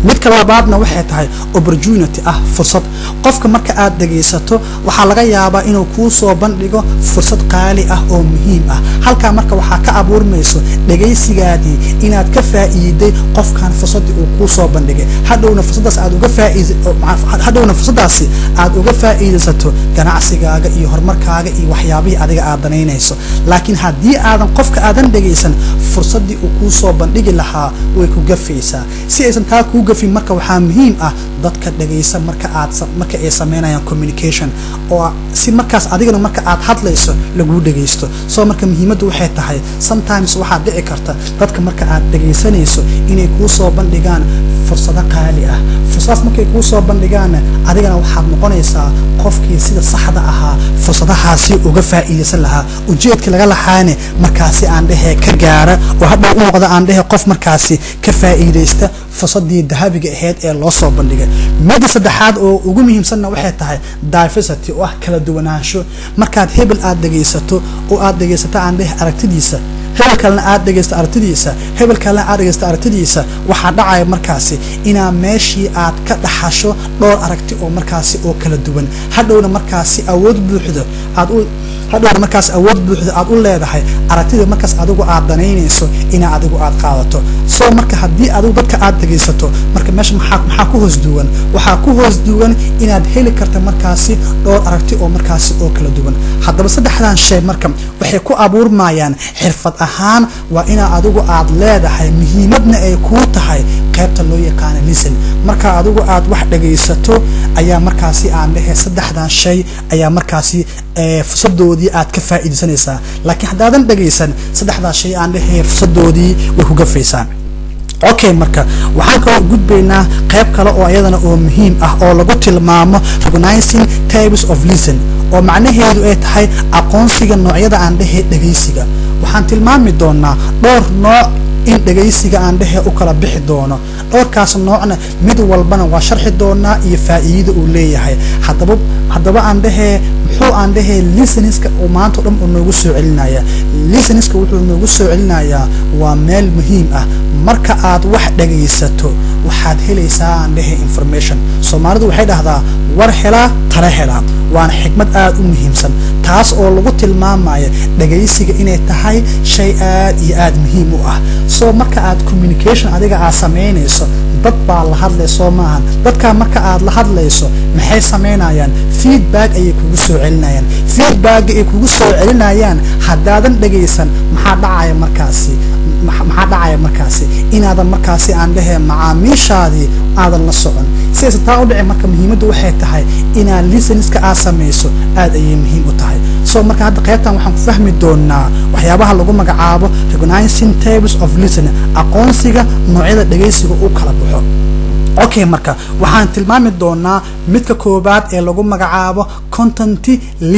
midka labaadna waxay tahay opportunity ah fursad qofka marka aad dhegaysato waxaa laga yaabaa inuu kuu soo bandhigo fursad qaali ah oo muhiim ah halkaa marka waxaa ka abuurmayso dhegaysigaadii inaad ka faa'iiday qofkan fursaddii uu kuu soo bandhigay hadhowna fursadaas aad uga faa'iid hadhowna fursaddaasi aad uga faa'iidaysato ganacsigaaga iyo horumarkaaga iyo waxyaabihii adiga aad danaynayso laakiin haddii aadan qofka aadan dhegaysan fursaddii uu kuu soo bandhigi lahaa way ku gafaysaa si aysan taa kuu gafin marka waxaa muhiim ah dadka dhegaysa marka aad marka ay sameynayaan communication oo si markaas adigana marka aad hadlayso laguu dhegaysto soo marka muhiimaddu waxay tahay sometimes waxaad dhici karta dadka marka aad dhegaysanayso inay kuu soo bandhigaan fursado qaali ah fursadaas markay kuu soo bandhigaanna adigana waxaad noqonaysaa qofkii sida saxda ahaa fursadahaasi uga faa'iidaysan lahaa ujeedka laga lahaane markaasi aan dhehe ka gaara oo hadhow u noqda aan dhehe qof markaasi ka faa'iidaysta fursadii dahabiga ahayd ee loo soo bandhigay midda saddexaad oo ugu muhiimsanna waxay tahay diversity oo ah kala duwanaansho markaad hebel aad dhegaysato oo aad dhegaysato aan dhehe aragtidiisa hebel kalena aad dhegaysta aragtidiisa hebel kalena aad dhegaysta aragtidiisa waxaa dhacaya markaasi inaa meeshii aad ka dhaxasho dhowr aragti oo markaasi oo kala duwan hadhowna markaasi awood buuxdo aad u hadhowna markaas awood buuxda aad u leedahay aragtida markaas adigu aad danaynayso inaa adigu aad qaadato soo marka haddii adigu dadka aad dhegaysato marka meesha maxaa maxaa ku hoos duwan waxaa ku hoos duwan inaad heli karta markaasi dhowr aragti oo markaasi oo kala duwan haddaba saddexdan shay marka waxay ku abuurmayaan xirfad ahaan waa inaa adigu aad leedahay muhiimadna ay kuu tahay qaybta loo yaqaana listen marka adigu aad wax dhegaysato ayaa markaasi aan dhehe saddexdan shay ayaa markaasi fursadoodii aad ka faa'iidaysanaysaa laakiin haddaadan dhegaysan saddexdaa shay aan dhehe fursadoodii way ku gafaysaa okay marka waxaan kaloo gudbaynaa qayb kale oo iyadana oo muhiim ah oo lagu tilmaamo recognizing types of listen oo macnaheedu ay tahay aqoonsiga noocyada aan dhehe dhegaysiga waxaan tilmaami doonaa dhowr nooc in dhegaysiga aan dhehe u kala bixi doono dhowrkaas noocna mid walbana waa sharxi doonaa iyo faa'iidada uu leeyahay haddaba haddaba aan dhehee muxuu aan dhehee listeninska uu maanta o dhan uu noogu soo celinaya listeninska wuxuu noogu soo celinayaa waa meel muhiim ah marka aad wax dhegaysato waxaad helaysaa aan dhehe information soomaalidu waxay dhahdaa war helaa tala helaa waana xikmad aad u muhiimsan taas oo lagu tilmaamaya dhegaysiga inay tahay shay aad iyo aad muhiim u ah soo marka aad communication adiga aad samaynayso dad baa la hadlay soo maahan dadkaa marka aad la hadlayso maxay samaynayaan feedback ayay kugu soo celinayaan feedbacka ay kugu soo celinayaan haddaadan dhegaysan maxaa dhacaya markaasi maxaa dhacaya markaasi inaadan markaasi aan dhehee macaamiishaadii aadan la socon sidaysa taa u dhici marka muhiimaddu waxay tahay inaad listeninska aad samayso aad ayay muhiim u tahay so marka hadda qaybtan waxaan ku fahmi doonaa waxyaabaha lagu magacaabo recognizing tables of listening aqoonsiga noocyada dhegaysiga u kala baxo okay marka waxaan tilmaami doonaa midka koobaad ee lagu magacaabo content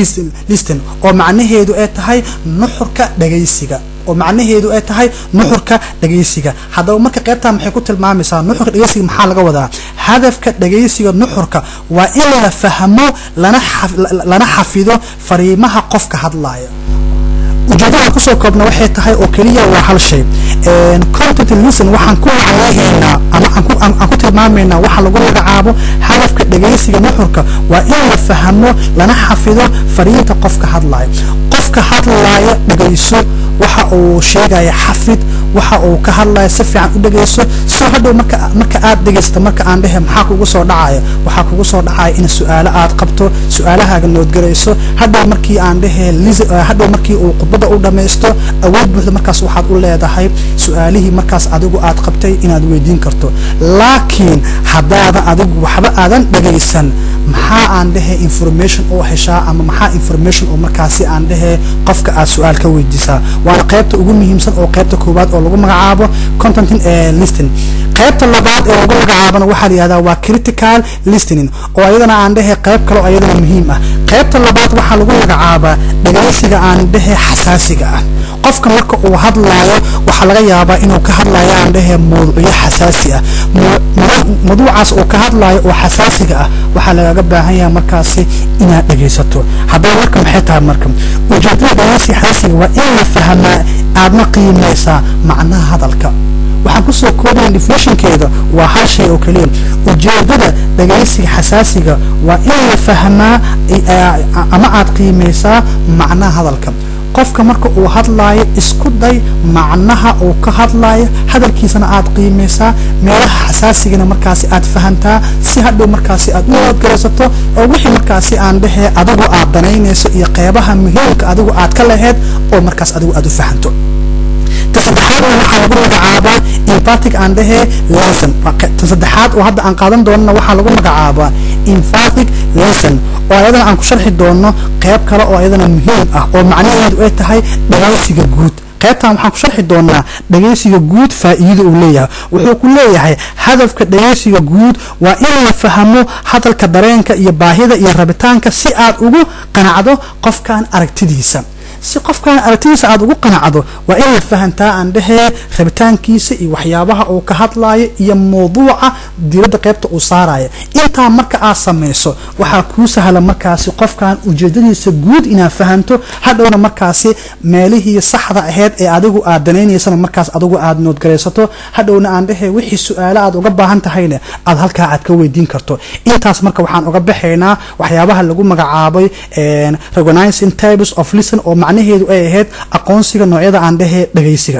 listen oo macnaheedu ay tahay nuxurka dhegaysiga oo macnaheedu ay tahay nuxurka dhegaysiga haddaba marka qaybtaa maxay ku tilmaamaysaa nuxurka dhegaysiga maxaa laga wadaa hadafka dhegaysiga nuxurka waa in la fahmo lana xafido fariimaha qofka hadlaya ujeedada kusoo koobna waxay tahay oo keliya waa hal shay content listen waxaan ku macnaheynaa ama aan ku tilmaamaynaa waxa lagu magacaabo hadafka dhegaysiga nuxurka waa in la fahmo lana xafido fariinta qofka hadlaya qofka hadlaya dhegayso waxa uu sheegaya xafid waxa uu ka hadlaya si fiican u dhegayso soo hadhow marka marka aad dhegaysato marka aan dhehe maxaa kugu soo dhacaya waxaa kugu soo dhacaya in su-aalo aad qabto su-aalahaaga noodgarayso hadhow markii aan dhehe hadhow markii uu khudbada u dhamaysto awood buuxda markaas waxaad u leedahay su-aalihii markaas adigu aad qabtay inaad weydiin karto laakiin haddaadan adigu waxba aadan dhegaysan maxaa aan dhehe information oo heshaa ama maxaa information oo markaasi aan dhehe qofka aad su-aal ka weydiisaa waana qaybta ugu muhiimsan oo qaybta koowaad oo lagu magacaabo contentin listing qaybta labaad ee lagu magacaabana waxaa la yihahdaa waa critical listening oo ayadana aan dhehe qayb kale oo ayadana muhiim ah qaybta labaad waxaa lagu magacaabaa dhagaysiga aan dhehe xasaasiga ah qofka marka uu hadlaayo waxaa laga yaabaa inuu ka hadlayo aan dhehe mawduucyo xasaasi ah mawduucaas uu ka hadlaayo oo xasaasiga ah waxaa lagaga baahan yahay markaasi inaad dhegaysato haddaba marka maxay tahay marka ujeedada dhagaysiga xasaasiga waa in la fahmaa aadna qiimaysaa macnaha hadalka waxaan kusoo koobaya definitionkeeda waa hal shay oo keliya ujeedada dhagaysiga xasaasiga waa in la fahmaa ama aad qiimaysaa macnaha hadalka qofka marka uu hadlaayo isku day macnaha uu ka hadlaayo hadalkiisana aad qiimaysaa meelaha xasaasigana markaasi aad fahantaa si hadhow markaasi aad u nabadgaraysato oo wixii markaasi aan dhehee adigu aad danaynayso iyo qeybaha muhiimka adigu aad ka laheyd oo markaas adigu aad u fahanto ta saddexaad waxaa lagu magacaabaa emphatic aan dhehee lesson ta saddexaad oo hadda aan qaadan doonana waxaa lagu magacaabaa emphatic lesson oo ayadana aan ku sharxi doono qeyb kale oo ayadana muhiim ah oo macnaheedu ay tahay dhagaysiga guud qaybtan waxaan ku sharxi doonaa dhagaysiga guud faa'iida uu leeyahay wuxuu ku leeyahay hadafka dhagaysiga guud waa in la fahmo hadalka dareenka iyo baahida iyo rabitaanka si aad ugu qanacdo qofkan aragtidiisa si qofkan aragtidiisa aada ugu qanacdo waa in la fahantaa aan dhehee rabitaankiisa iyo waxyaabaha uu ka hadlaayo iyo mawduuca diiradda qaybta uu saaraya intaa marka aad samayso waxaa kuu sahla markaasi qofkan ujeedadiisa guud inaad fahanto hadhowna markaasi meelihii saxda aheyd ee adigu aad danaynaysana markaas adigu aad noodgaraysato hadhowna aan dhehee wixii su-aalo aad uga baahan tahayna aad halkaa aad ka weydiin karto intaas marka waxaan uga baxaynaa waxyaabaha lagu magacaabay recognizing types of listen oo macnaheedu ay ahayd aqoonsiga noocyada aan dhehee dhagaysiga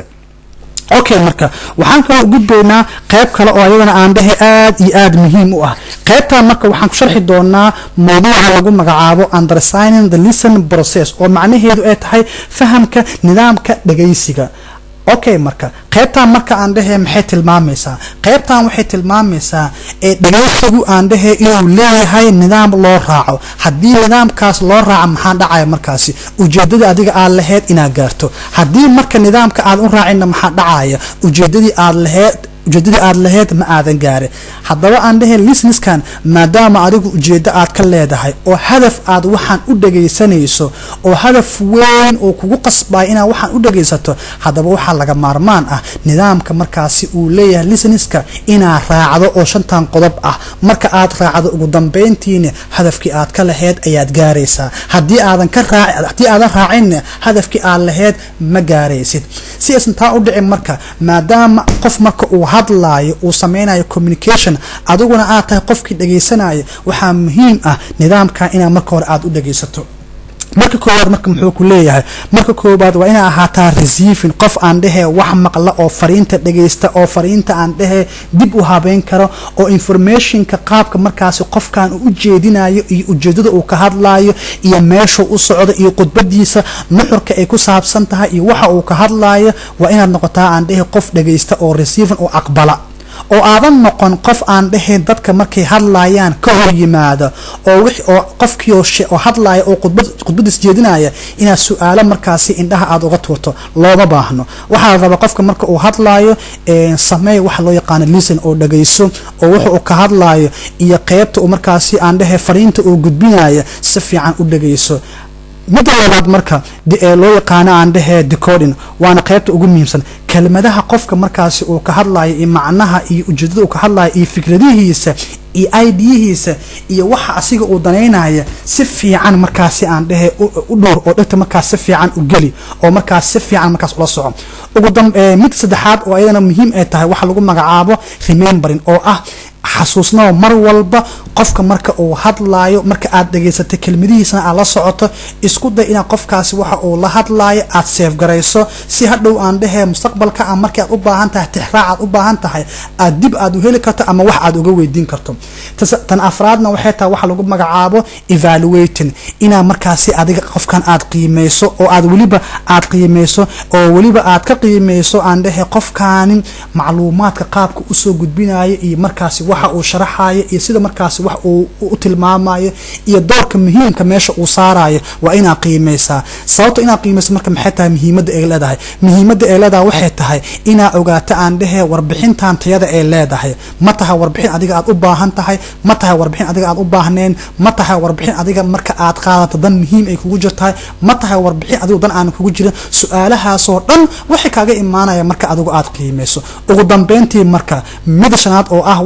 okay marka waxaan kaloo gudbaynaa qayb kale oo ayadana aan dhehe aad iyo aad muhiim u ah qaybtan marka waxaan ku sharxi doonaa mawduuca lagu magacaabo undersigning the listen process oo macnaheedu ay tahay fahamka nidaamka dhagaysiga okay marka qaybtan marka aan dhehee maxay tilmaamaysaa qaybtan waxay tilmaamaysaa ee dhagaysigu aan dhehee inuu leeyahay nidaam loo raaco haddii nidaamkaas loo raaco maxaa dhacaya markaasi ujeedadii adiga aad laheyd inaad gaarto haddii marka nidaamka aad u raacinna maxaa dhacaya ujeedadii aad laheyd ujeedadii aad laheyd ma aadan gaarin haddaba aan dheheen lisniskan maadaama adigu ujeeddo aad ka leedahay oo hadaf aad waxaan u dhagaysanayso oo hadaf weyn oo kugu qasbaya inaad waxaan u dhagaysato haddaba waxaa laga maarmaan ah nidaamka markaasi uu leeyahay lisniska inaad raacdo oo shantan qodob ah marka aad raacdo ugu dambayntiina hadafkii aad ka laheyd ayaad gaaraysaa haddii aadan ka raac haddii aadan raacinna hadafkii aad laheyd ma gaaraysid si aysan taa u dhicin marka maadaama qof marka uu hadlaayo uu sameynayo communication adiguna aad tahay qofkii dhagaysanaya waxaa muhiim ah nidaamka inaad marka hore aada u dhagaysato marka koowaad marka muxuu ku leeyahay marka koowaad waa inaa ahaataa receiving qof aan dhehee wax maqla oo fariinta dhagaysta oo fariinta aan dhehee dib u habeyn karo oo informationka qaabka markaasi qofkan uu ujeedinayo iyo ujeedada uu ka hadlayo iyo meeshuu u socdo iyo khudbadiisa nuxurka ay ku saabsan tahay iyo waxa uu ka hadlayo waa inaad noqotaa aan dhehee qof dhagaysta oo receiving oo aqbala oo aadan noqon qof aan dhahayn dadka markay hadlayaan ka hor yimaada oo wix oo qofkii oo hadlaya oo khudbad khudbadiis jeedinaya inaad su-aalo markaasi indhaha aada uga tuurto looma baahno waxaa la rabaa qofka marka uu hadlaayo sameey waxa loo yaqaano listen oo dhagayso oo wuxa uu ka hadlaayo iyo qeybta uu markaasi aan dhahay fariinta uu gudbinaya si fiican u dhagayso midda labaad marka ee loo yaqaano aan dhehee decoding waana qaybta ugu muhiimsan kelmadaha qofka markaasi uu ka hadlayo iyo macnaha iyo ujeedada uu ka hadlayo iyo fikradihiisa iyo idyihiisa iyo waxa asiga uu danaynaya si fiican markaasi aan dhehe u dhowr oo dhegta markaas si fiican u geli oo markaas si fiican markaas ula soco ugu dam mid saddexaad oo ayadana muhiim ay tahay waxa lagu magacaabo remembering oo ah xasuusnaba mar walba qofka marka uu hadlaayo marka aad dhegaysatay kelmadihiisana aad la socoto isku day inaad qofkaasi waxa uu la hadlaayo aad seefgarayso si hadhow aan dhehee mustaqbalka a markii aad u baahan tahay tixraac aad u baahan tahay aad dib aad u heli karto ama wax aad uga weydiin karto tan afraadna waxay tahay waxa lagu magacaabo evaluating inaad markaasi adiga qofkan aad qiimeyso oo aad weliba aad qiimeyso oo weliba aad ka qiimeyso aan dhehee qofkaani macluumaadka qaabka usoo gudbinayo iyo markaasi waxa uu sharaxayo iyo sida markaasi wax uu u tilmaamayo iyo doorka muhiimka meesha uu saarayo waa inaad qiimeysaa sababto inaad qiimeyso marka maxay tahay muhiimadda ay leedahay muhiimadda ay leedahay waxay tahay inaad ogaato aan dhehee warbixintan tayada ay leedahay ma tahay warbixin adiga aad u baahan tahay ma tahay warbixin adiga aad u baahneen ma tahay warbixin adiga marka aad qaadato dan muhiim ay kugu jirtahay ma tahay warbixin adigu dan aan kugu jirin su-aalahaasoo dhan waxay kaaga imaanaya marka adigu aad qiimeyso ugu dambeyntii marka mida shanaad oo ah waxa lagu maga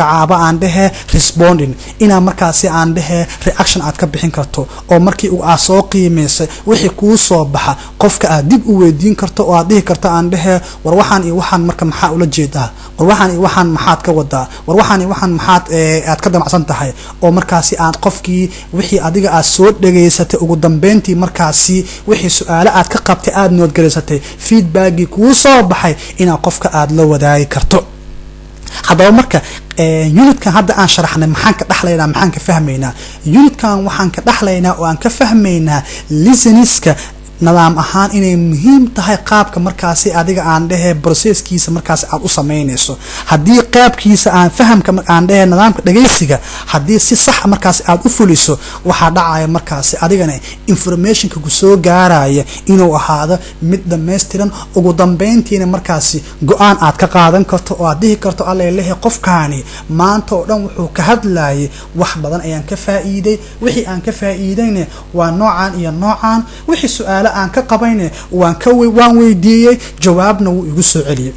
magacaabo aan dhehe responding inaa markaasi aan dhehe reaction aad ka bixin karto oo markii aad soo qiimaysay wixii kuu soo baxa qofka aad dib u weydiin karto oo aad dhihi karto aan dhehe war waxaan iyo waxaan marka maxaa ula jeedaa war waxaan iyo waxaan maxaad ka wadaa war waxaan iyo waxaan maxaad aad ka damacsan tahay oo markaasi aad qofkii wixii adiga aad soo dhageysatay ugu dambeyntii markaasi wixii su-aale aad ka qabtay aada noodgaraysatay feedbackii kuu soo baxay inaad qofka aada la wadaagi karto haddaba marka unitkan hadda aan sharaxnay maxaan ka dhexlaynaa maxaan ka fahmaynaa unitkan waxaan ka dhexlaynaa oo aan ka fahmaynaa lisaniska nidaam ahaan inay muhiim tahay qaabka markaasi adiga aan dhehe processkiisa markaasi aad u samaynayso haddii qaabkiisa aan fahamka aan dhehe nidaamka dhagaysiga haddii si sax markaasi aad u fuliso waxaa dhacaya markaasi adigana informationka ku soo gaaraya inuu ahaado mid dhammaystiran ugu dambeyntiina markaasi go-aan aad ka qaadan karto oo aad dhihi karto allelehe qofkaani maanta oo dhan wuxuu ka hadlayay wax badan ayaan ka faa'iiday wixii aan ka faa'iidayna waa noocan iyo noocan wixii su-aale aan ka qabayne waan ka waan weydiiyey jawaabna wuu igu soo celiyey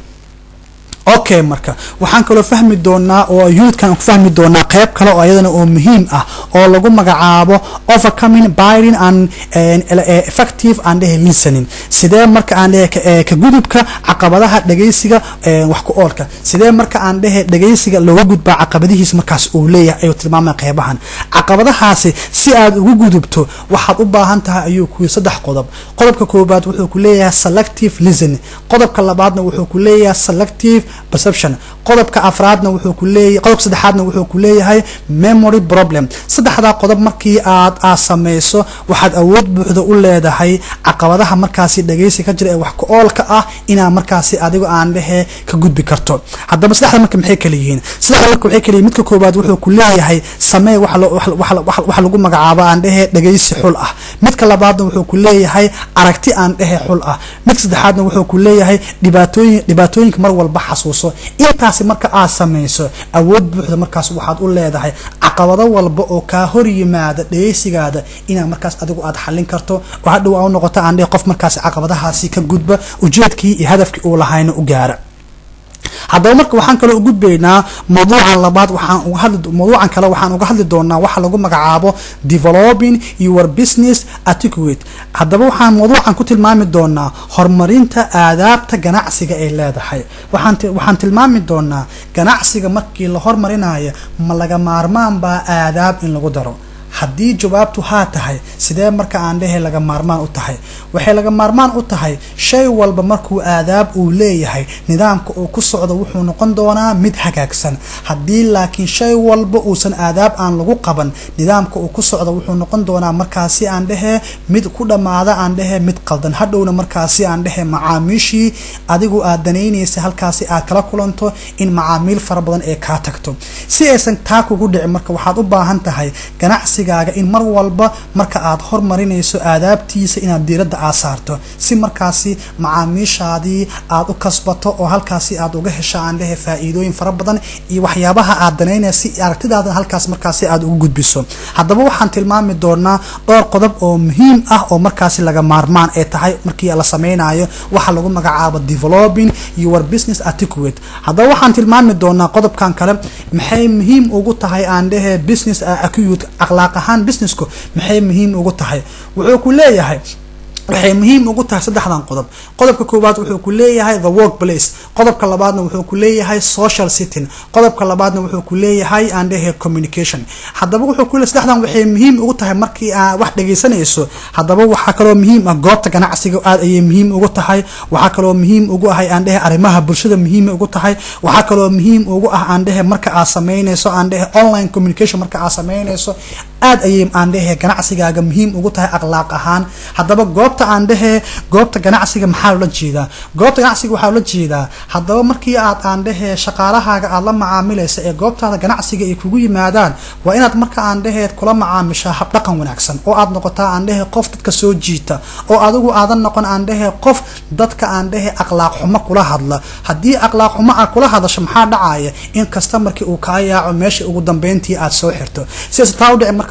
okay marka waxaan kaloo fahmi doonaa oo unitkan ku fahmi doonaa qeyb kale oo ayadana oo muhiim ah oo lagu magacaabo overcoming biding and effective aan dhehe listening sidee marka aan dhehe ka gudubka caqabadaha dhagaysiga wax ku oolka sidee marka aan dhehe dhagaysiga looga gudbaa caqabadihiisa markaas uu leeyahay ayuu tilmaamaya qeybahan caqabadahaasi si aad ugu gudubto waxaad u baahan tahay ayuu ku saddex qodob qodobka koobaad wuxuu ku leeyahay selective listening qodobka labaadna wuxuu ku leeyahay selective perception qodobka afraadna wuxuu ku leeyahay qodobka saddexaadna wuxuu ku leeyahay memory problem saddexdaa qodob markii aad aad samayso waxaad awood buuxda u leedahay caqabadaha markaasi dhagaysi ka jira ee wax ku oolka ah inaa markaasi adigo aan dhehe ka gudbi karto haddaba saddexda marka maxay kala yihiin saddexda marka waxay kala yihiin midka koobaad wuxuu ku leeyahay samee waxa lagu magacaabo aan dhehe dhagaysi xul ah midka labaadna wuxuu ku leeyahay aragti aan dhehe xul ah midka saddexaadna wuxuu ku leeyahay dhibaatooyin dhibaatooyinka mar walba xasuuso intaasi marka aad samayso awood buuxda markaas waxaad u leedahay caqabado walba oo kaa hor yimaada dhagaysigaada inaa markaas adigu aad xallin karto oo hadhow aa u noqoto aan dhehe qof markaasi caqabadahaasi ka gudba ujeedkii iyo hadafkii uu lahayna u gaara haddaba marka waxaan kaloo ugudbaynaa mawduucan labaad waxaan uga hadli mawduucan kale waxaan uga hadli doonaa waxa lagu magacaabo developing your business etiquette haddaba waxaan mawduucan ku tilmaami doonaa horumarinta aadaabta ganacsiga ay leedahay waxaan waxaan tilmaami doonaa ganacsiga markii la hormarinayo ma laga maarmaan baa aadaab in lagu daro haddii jawaabtu haa tahay sidee marka aan dhehe laga maarmaan u tahay waxay laga maarmaan u tahay shay walba markuu aadaab uu leeyahay nidaamka uu ku socdo wuxuu noqon doonaa mid hagaagsan haddii laakiin shay walba uusan aadaab aan lagu qaban nidaamka uu ku socdo wuxuu noqon doonaa markaasi aan dhehe mid ku dhammaada aan dhehe mid qaldan hadhowna markaasi aan dhehe macaamiishii adigu aad danaynaysa halkaasi aad kala kulanto in macaamiil fara badan ee kaa tagto si aysan taa kugu dhicin marka waxaad u baahan tahay ganacsi in mar walba marka aad hormarinayso aadaabtiisa inaad diiradda aad saarto si markaasi macaamiishaadii aad u kasbato oo halkaasi aad uga hesho aan dhehe faa-iidooyin fara badan iyo waxyaabaha aad danaynaya si aragtidaada halkaas markaasi aad ugu gudbiso haddaba waxaan tilmaami doonaa dhowr qodob oo muhiim ah oo markaasi laga maarmaan ay tahay markii la sameynayo waxa lagu magacaabo developing your business etiquette haddaba waxaan tilmaami doonaa qodobkan kale maxay muhiim ugu tahay aan dhehe business etiquette akhlaaq ahaan businessku maxay muhiim ugu tahay wuxuu ku leeyahay waxay muhiim ugu tahay saddexdan qodob qodobka koowaad wuxuu ku leeyahay the work place qodobka labaadna wuxuu ku leeyahay social sitting qodobka labaadna wuxuu ku leeyahay aan dhehe communication haddaba wuxuu ku leeyahay saddexdan waxay muhiim ugu tahay markii aad wax dhagaysanayso haddaba waxaa kaloo muhiim ah goobta ganacsiga aad ayay muhiim ugu tahay waxaa kaloo muhiim ugu ahay aan dhehe arrimaha bulshada muhiim ugu tahay waxaa kaloo muhiim ugu ah aan dhehe marka aad sameynayso aan dhehe online communication marka aad sameynayso aad ayay aan dhehe ganacsigaaga muhiim ugu tahay akhlaaq ahaan haddaba goobta aan dhehe goobta ganacsiga maxaa loola jeedaa goobta ganacsiga waxaa loola jeedaa haddaba markii aad aan dhehe shaqaalahaaga aad la macaamilaysa ee goobtaada ganacsiga ay kugu yimaadaan waa inaad marka aan dhehe kula macaamishaa habdhaqan wanaagsan oo aad noqotaa aan dhehe qof dadka soo jiita oo adigu aadan noqon aan dhehe qof dadka aan dhehe akhlaaq xumo kula hadla haddii akhlaaq xumo aad kula hadasho maxaa dhacaya in kasta markii uu kaa yaaco meesha ugu dambeyntii aad soo xirto sidaas taa u dhici marka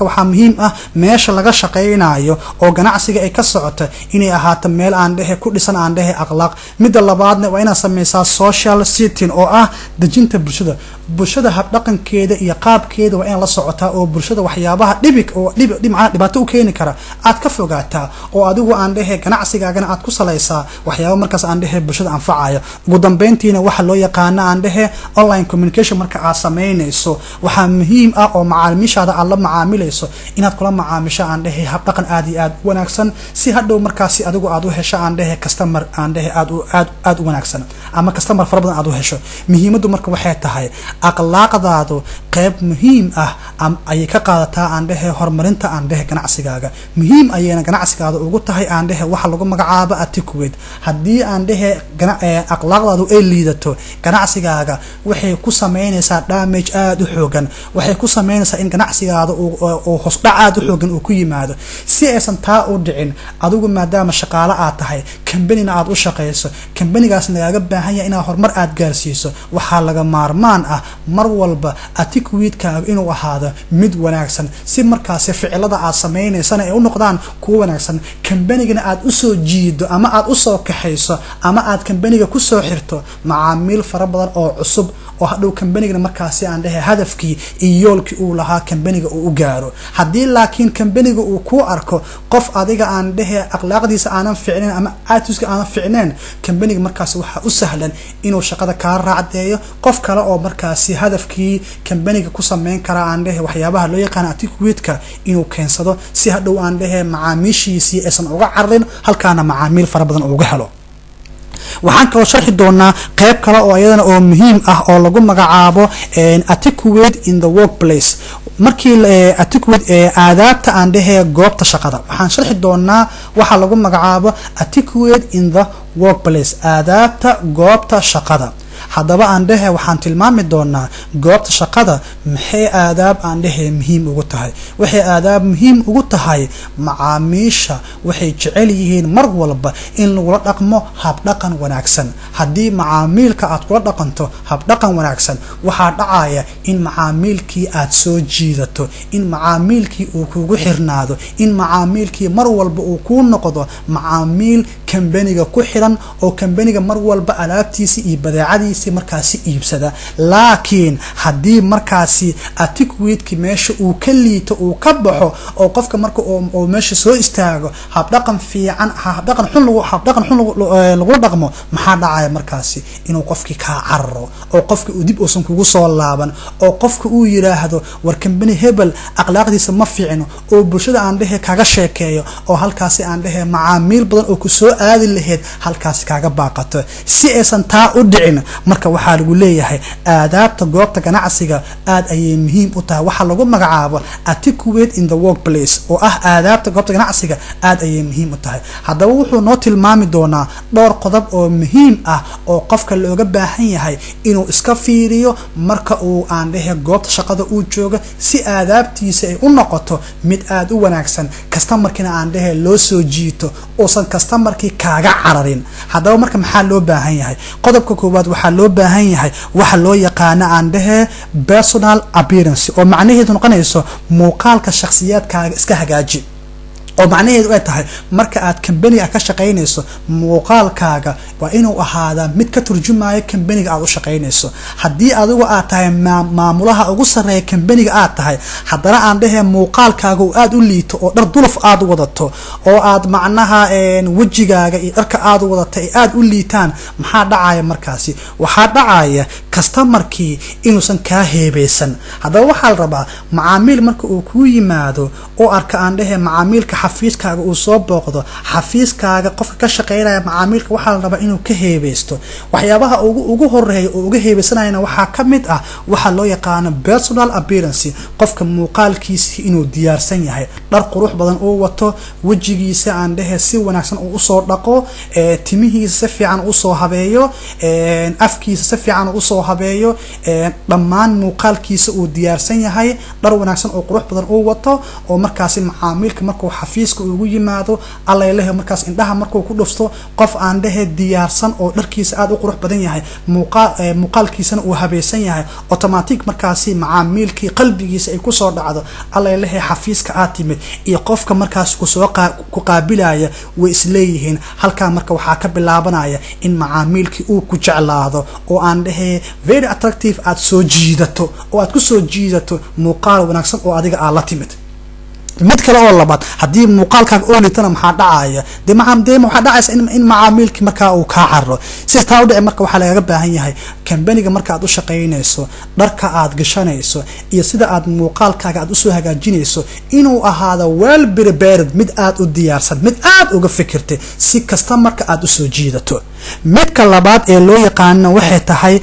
marka waxaa muhiim ah meesha laga shaqaynayo oo ganacsiga ay ka socota inay ahaato meel aan dhehe ku dhisan aan dhehe akhlaaq midda labaadna waa inaad sameysaa social sitting oo ah dejinta bulshada bulshada habdhaqankeeda iyo qaabkeeda waa inaad la socotaa oo bulshada waxyaabaha dhibig oo dhibca dhibaato u keeni kara aad ka fogaataa oo adigu aan dhehe ganacsigaagana aad ku salaysaa waxyaaba markaas aan dhehe bulshada anfacaya ugu dambeyntiina waxa loo yaqaano aan dhehe online communication marka aad sameynayso waxaa muhiim ah oo macaamiishaada aad la macaamilayso inaad kula macaamisho aan dhehe habdhaqan aad iyo aad u wanaagsan si hadhow markaasi adigu aad u hesho aan dhehe customer aan dhehe aad aad aad u wanaagsan ama customer fara badan aad u hesho muhiimaddu marka waxay tahay akhlaaqdaadu qayb muhiim ah ayay ka qaadataa aan dhehe horumarinta aan dhehe ganacsigaaga muhiim ayayna ganacsigaada ugu tahay aan dhehe waxa lagu magacaabo atiquate haddii aan dhehe akhlaaqdaadu ay liidato ganacsigaaga waxay ku sameynaysaa damage aada u xoogan waxay ku sameynaysaa in ganacsigaada uu hosdhac aada u xoogan uu ku yimaado si aysan taa u dhicin adigu maadaama shaqaale aad tahay kambanina aad u shaqayso kambanigaas lagaaga baahan yahay inaad horumar aad gaarsiiso waxaa laga maarmaan ah mar walba atiquidkaaga inuu ahaado mid wanaagsan si markaasi ficilada aad sameynaysana ay u noqdaan kuwa wanaagsan kambanigana aad usoo jiido ama aad usoo kaxayso ama aad kambaniga kusoo xirto macaamiil fara badan oo cusub oo hadhow kambanigana markaasi aan dhehe hadafkii iyo yoolkii uu lahaa kambaniga uu u gaaro haddii laakiin kambaniga uu kuu arko qof adiga aan dhehe akhlaaqdiisa aanan ficneyn ama aatuska aanan ficneyn kambaniga markaasi waxaa u sahlan inuu shaqada kaa raacdeeyo qof kale oo markaasi hadafkii kambaniga ku sameyn karaa aan dhehe waxyaabaha loo yaqaana atiquidka inuu keensado si hadhow aan dhehe macaamiishiisii aysan uga cararin halkaana macaamiil fara badan uga helo waxaan kaloo sharxi doonaa qeyb kale oo iyadana oo muhiim ah oo lagu magacaabo atiquate in the workplace markii atiquate aadaabta aan dhehee goobta shaqada waxaan sharxi doonaa waxa lagu magacaabo atiquate in the workplace aadaabta goobta shaqada haddaba aan dhehe waxaan tilmaami doonaa goobta shaqada maxay aadaab aan dhehe muhiim ugu tahay waxay aadaab muhiim ugu tahay macaamiisha waxay jecel yihiin mar walba in lagula dhaqmo habdhaqan wanaagsan haddii macaamiilka aad kula dhaqanto habdhaqan wanaagsan waxaa dhacaya in macaamiilkii aad soo jiidato in macaamiilkii uu kugu xirnaado in macaamiilkii mar walba uu kuu noqdo macaamiil kambaniga ku xiran oo kambaniga mar walba alaabtiisi iyo badeecadiisi markaasi iibsada laakiin haddii markaasi atiquidki meesha uu ka liito uu ka baxo oo qofka marka uu meesha soo istaago habdhaqan fiican habdhaqan xun lagu habdhaqan xun lagula dhaqmo maxaa dhacaya markaasi inuu qofkii kaa cararo oo qofka uu dib uusan kugu soo laaban oo qofka uu yiraahdo war kambani hebel akhlaaqdiisa ma fiicno oo bulshada aan dhehe kaga sheekeeyo oo halkaasi aan dhehe macaamiil badan oo kusoo aadi lahayd halkaasi kaaga baaqato si aysan taa u dhicin marka waxaa lagu leeyahay aadaabta goobta ganacsiga aad ayay muhiim u tahay waxaa lagu magacaabo atiquate in the workplace oo ah aadaabta goobta ganacsiga aad ayay muhiim u tahay haddaba wuxuu noo tilmaami doonaa dhowr qodob oo muhiim ah oo qofka looga baahan yahay inuu iska fiiriyo marka uu aan dhehe goobta shaqada uu jooga si aadaabtiisa ay u noqoto mid aada u wanaagsan kastamarkiina aan dhehe loo soo jiito uusan kastamarkii kaaga cararin haddaba marka maxaa loo baahan yahay qodobka koowaad waxaa loo baahan yahay waxa loo yaqaano aan dhehe personal appearance oo macnaheedu noqonayso muuqaalka shakhsiyaadkaaga iska hagaaji oo macnaheedu ay tahay marka aad kambaniga ka shaqaynayso muuqaalkaaga waa inuu ahaadaa mid ka turjumaya kambaniga aad u shaqaynayso haddii adigu aad tahay maamulaha ugu sarreeya kambaniga aad tahay haddana aan dhehee muuqaalkaaga uu aada u liito oo dhar dulaf aada wadato oo aad macnaha wejigaaga iyo dharka aada wadata ay aada u liitaan maxaa dhacaya markaasi waxaa dhacaya kastamarkii inuusan kaa heebeysan haddaba waxaa la rabaa macaamiil marka uu kuu yimaado oo arka aan dhehee macaamiilka xafiiskaaga uu soo booqdo xafiiskaaga qofka ka shaqeynaya macaamiilka waxaa la rabaa inuu ka heebeysto waxyaabaha ugu ugu horeeya oo uga heebeysanayana waxaa ka mid ah waxaa loo yaqaano personal appearance qofka muuqaalkiisi inuu diyaarsan yahay dhar qurux badan uu wato wejigiisa aan dhehe si wanaagsan uu usoo dhaqo timihiisa si fiican usoo habeeyo afkiisa si fiican usoo habeeyo dhammaan muuqaalkiisa uu diyaarsan yahay dhar wanaagsan oo qurux badan uu wato oo markaasi macaamiilka markuu xafiiska ugu yimaado allalehe markaas indhaha markuu ku dhufto qof aan dhehe diyaarsan oo dharkiisa aada u qurux badan yahay muuqaal muuqaalkiisana uu habaysan yahay automatic markaasi macaamiilkii qalbigiisa ay kusoo dhacdo allalehe xafiiska aad timid iyo qofka markaas kusoo ku qaabilaya way isleeyihiin halkaa marka waxaa ka bilaabanaya in macaamiilkii uu ku jeclaado oo aan dhehe very attractive aada soo jiidato oo aad kusoo jiidato muuqaal wanaagsan oo adiga aad la timid mid kale oo labaad haddii muuqaalkaaga oo litana maxaa dhacaya de de waxaa dhacaysa in macaamiilkii markaa uu kaa cararo sidas taa udhici marka waxaa lagaga baahan yahay kambaniga marka aad u shaqaynayso dharka aad gashanayso iyo sida aad muuqaalkaaga aad usoo hagaajinayso inuu ahaado well prepared mid aad u diyaarsan mid aad uga fikirtay si kasta marka aad usoo jiidato midka labaad ee loo yaqaano waxay tahay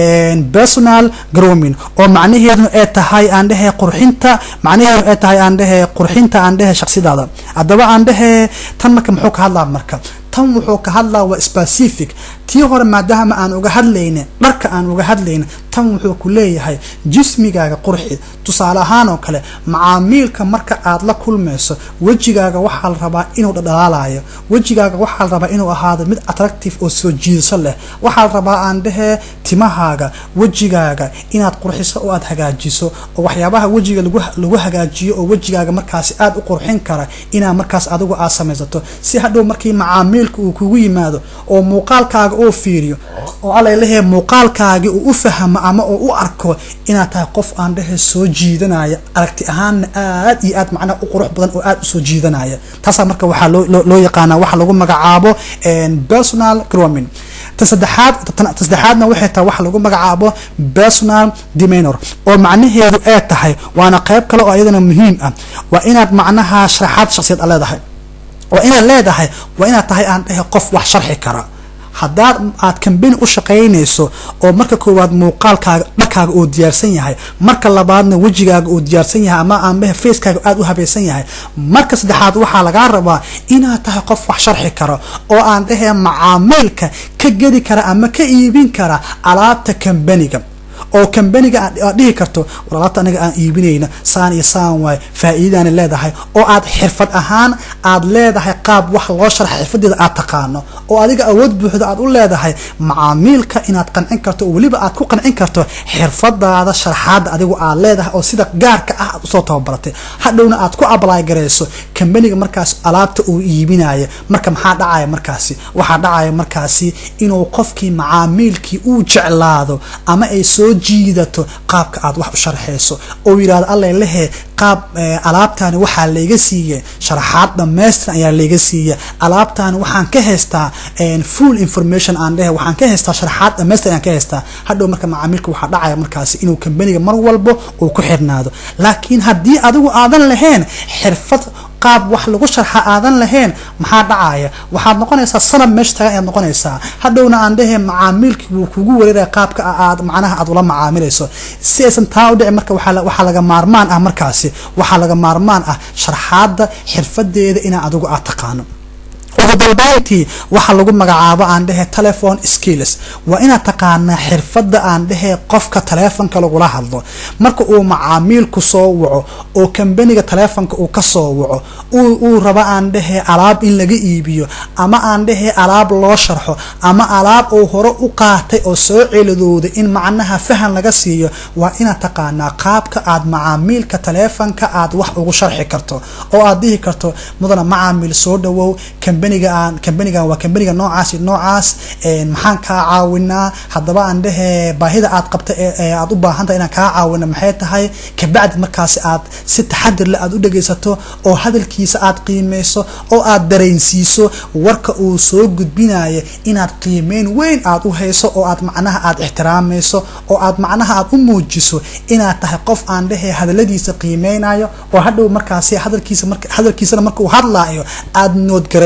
personal groming oo macnaheeduna ay tahay aan dhehe qurxinta macnaheeduna ay tahay aan dhehe qurxinta aan dhehe shaksidaada haddaba aan dhehe tan marka muxuu ka hadlaa marka tan wuxuu ka hadlaa waa specific tii hore maadaama aan uga hadlaynin dharka aan uga hadlaynin tan wuxuu ku leeyahay jismigaaga qurxi tusaale ahaan oo kale macaamiilka marka aad la kulmayso wejigaaga waxaa la rabaa inuu dhadhalaalayo wejigaaga waxaa la rabaa inuu ahaado mid attractive oo soo jiidasho leh waxaa la rabaa aan dhehee timahaaga wejigaaga inaad qurxiso oo aad hagaajiso oo waxyaabaha wejiga lagu hagaajiyo oo wejigaaga markaasi aad u qurxin kara inaa markaas adigu aad samaysato si hadhow markii macaamiilka uu kugu yimaado oo muuqaalkaaga uu fiiriyo oo alalehe muuqaalkaagii uu u fahmo ama uu u arko inaad tahay qof aan dhehe soo jiidanaya aragti ahaanna aad iyo aad macnaha u qurux badan oo aad usoo jiidanaya taasaa marka waxaa loo yaqaanaa waxa lagu magacaabo personal groming ta saddexaad ta saddexaadna waxay tahay waxa lagu magacaabo personal demanor oo macnaheedu ay tahay waana qayb kale oo iyadana muhiim ah waa inaad macnaha sharaxaad shaksiyad a leedahay waa inaad leedahay waa inaad tahay aan dhehe qof wax sharxi kara haddaad aad kambani u shaqaynayso oo marka koowaad muuqaalkaaga dharkaaga uu diyaarsan yahay marka labaadna wejigaaga uu diyaarsan yahay ama aanbahe facekaaga aada u habaysan yahay marka saddexaad waxaa lagaa rabaa inaad tahay qof wax sharxi karo oo aan dhahee macaamiilka ka gedi kara ama ka iibin kara alaabta kambaniga oo kambaniga aad dhihi karto war alaabta anaga aan iibinayna saan iyo saan waay faa-iidadaana leedahay oo aad xirfad ahaan aad leedahay qaab wax loo sharxa xirfadeeda aad taqaano oo adiga awood buuxda aad u leedahay macaamiilka inaad qancin karto oo weliba aad ku qancin karto xirfadaada sharxaada adigu aad leedahay oo sida gaarka ah aad usoo tababaratay hadhowna aad ku ablaay garayso kambaniga markaas alaabta uu iibinaya marka maxaa dhacaya markaasi waxaa dhacaya markaasi inuu qofkii macaamiilkii uu jeclaado ama ay soo jiidato qaabka aad wax u sharxayso oo yidhahdo alla lehe qaab alaabtaani waxaa layga siiya sharaxaad dhamaystiran ayaa layga siiya alaabtaani waxaan ka haystaa full information aan dhehe waxaan ka haystaa sharaxaad dhamaystiran ayaan ka haystaa hadhow marka macaamiilka waxaa dhacaya markaasi inuu kambaniga mar walbo uu ku xirnaado laakiin haddii adigu aadan lahayn xirfad qaab wax lagu sharxa aadan lahayn maxaa dhacaya waxaad noqonaysaa sanab meesha tagan ayaad noqonaysaa hadhowna aan dhehe macaamiilkii wuu kugu wareeraya qaabka aad macnaha aad ula macaamilayso si aysan taa u dhici marka waxaa laga maarmaan ah markaasi waxaa laga maarmaan ah sharxaadda xirfadeeda inaa adigu aad taqaano ugu dambayntii waxaa lagu magacaabo aan dhehe telephone skills waa inaad taqaanaa xirfadda aan dhehe qofka taleefonka lagula hadlo marka uu macaamiilku soo waco oo kambaniga taleefonka uu kasoo waco uu rabo aan dhehe alaab in laga iibiyo ama aan dhehe alaab loo sharxo ama alaab uu hore u qaatay oo soo celadooda in macnaha fahan laga siiyo waa inaad taqaanaa qaabka aad macaamiilka taleefonka aad wax ugu sharxi karto oo aad dhihi karto mudana macaamiil soo dhawow kambanigaan kambanigan waa kambaniga noocaas noocaas maxaan kaa caawinaa haddaba aan dhehe baahida aad qabta ee aad u baahantahay inaan kaa caawina maxay tahay kabacdi markaasi aad si taxadir leh aad u dhegaysato oo hadalkiisa aad qiimeyso oo aad dareensiiso warka uu soo gudbinayo inaad qiimeyn weyn aad u hayso oo aad macnaha aad ixtiraamayso oo aad macnaha aad u muujiso inaad tahay qof aan dhehe hadaladiisa qiimeynayo oo hadhow markaasi hadalkiisa hadalkiisana marka uu hadlaayo aad noodgaraysato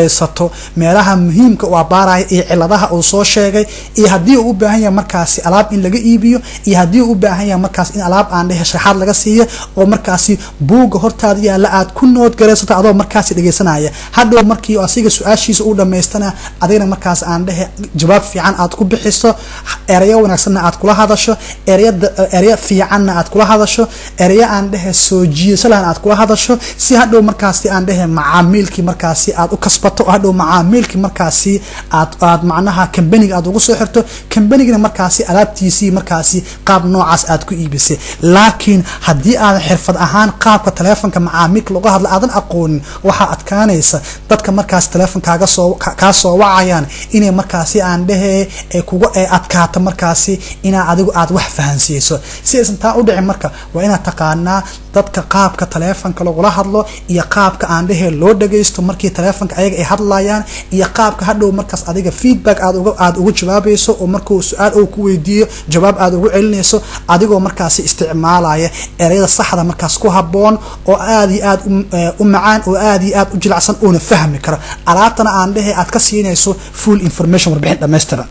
karo meelaha muhiimka u abaaraya iyo ciladaha uu soo sheegay iyo haddii uu u baahan yahay markaasi alaab in laga iibiyo iyo haddii uu u baahan yahay markaas in alaab aan dhehe sharaxaad laga siiyo oo markaasi buugga hortaada yaalla aad ku noodgaraysato adoo markaasi dhegaysanaya hadhow markii asiga su-aashiisa uu dhamaystana adigna markaas aan dhehe jawaab fiican aad ku bixiso ereyo wanaagsanna aad kula hadasho ereyo fiicanna aad kula hadasho ereyo aan dhehe soo jiidasho lahan aad kula hadasho si hadhow markaasi aan dhehe macaamiilkii markaasi aad u kasbato oo hadhow macaamiilkii markaasi aad aad macnaha kambaniga aad ugu soo xirto kambanigana markaasi alaabtiisii markaasi qaab noocaas aad ku iibisay laakiin haddii aadan xirfad ahaan qaabka taleefonka macaamiilka lagu hadla aadan aqoonin waxaa adkaanaysa dadka markaas taleefonkaaga soo kaa soo wacayaan inay markaasi aan dhehe ee kuga ee adkaato markaasi inaa adigu aad wax fahansiiso si aysan taa u dhicin marka waa inaad taqaanaa dadka qaabka taleefonka lagula hadlo iyo qaabka aan dhehe loo dhagaysto markii taleefonka ayaga ay hadlayaan iyo qaabka hadhow markaas adiga feedback aad uga aad ugu jawaabayso oo markuu su-aal uu ku weydiiyo jawaab aad ugu celinayso adigoo markaasi isticmaalaya ereyada saxda markaas ku haboon oo aad iyo aad u macaan oo aad iyo aad u jilacsan uuna fahmi karo alaabtana aan dhehe aad ka siinayso full information warbixin dhammaystiran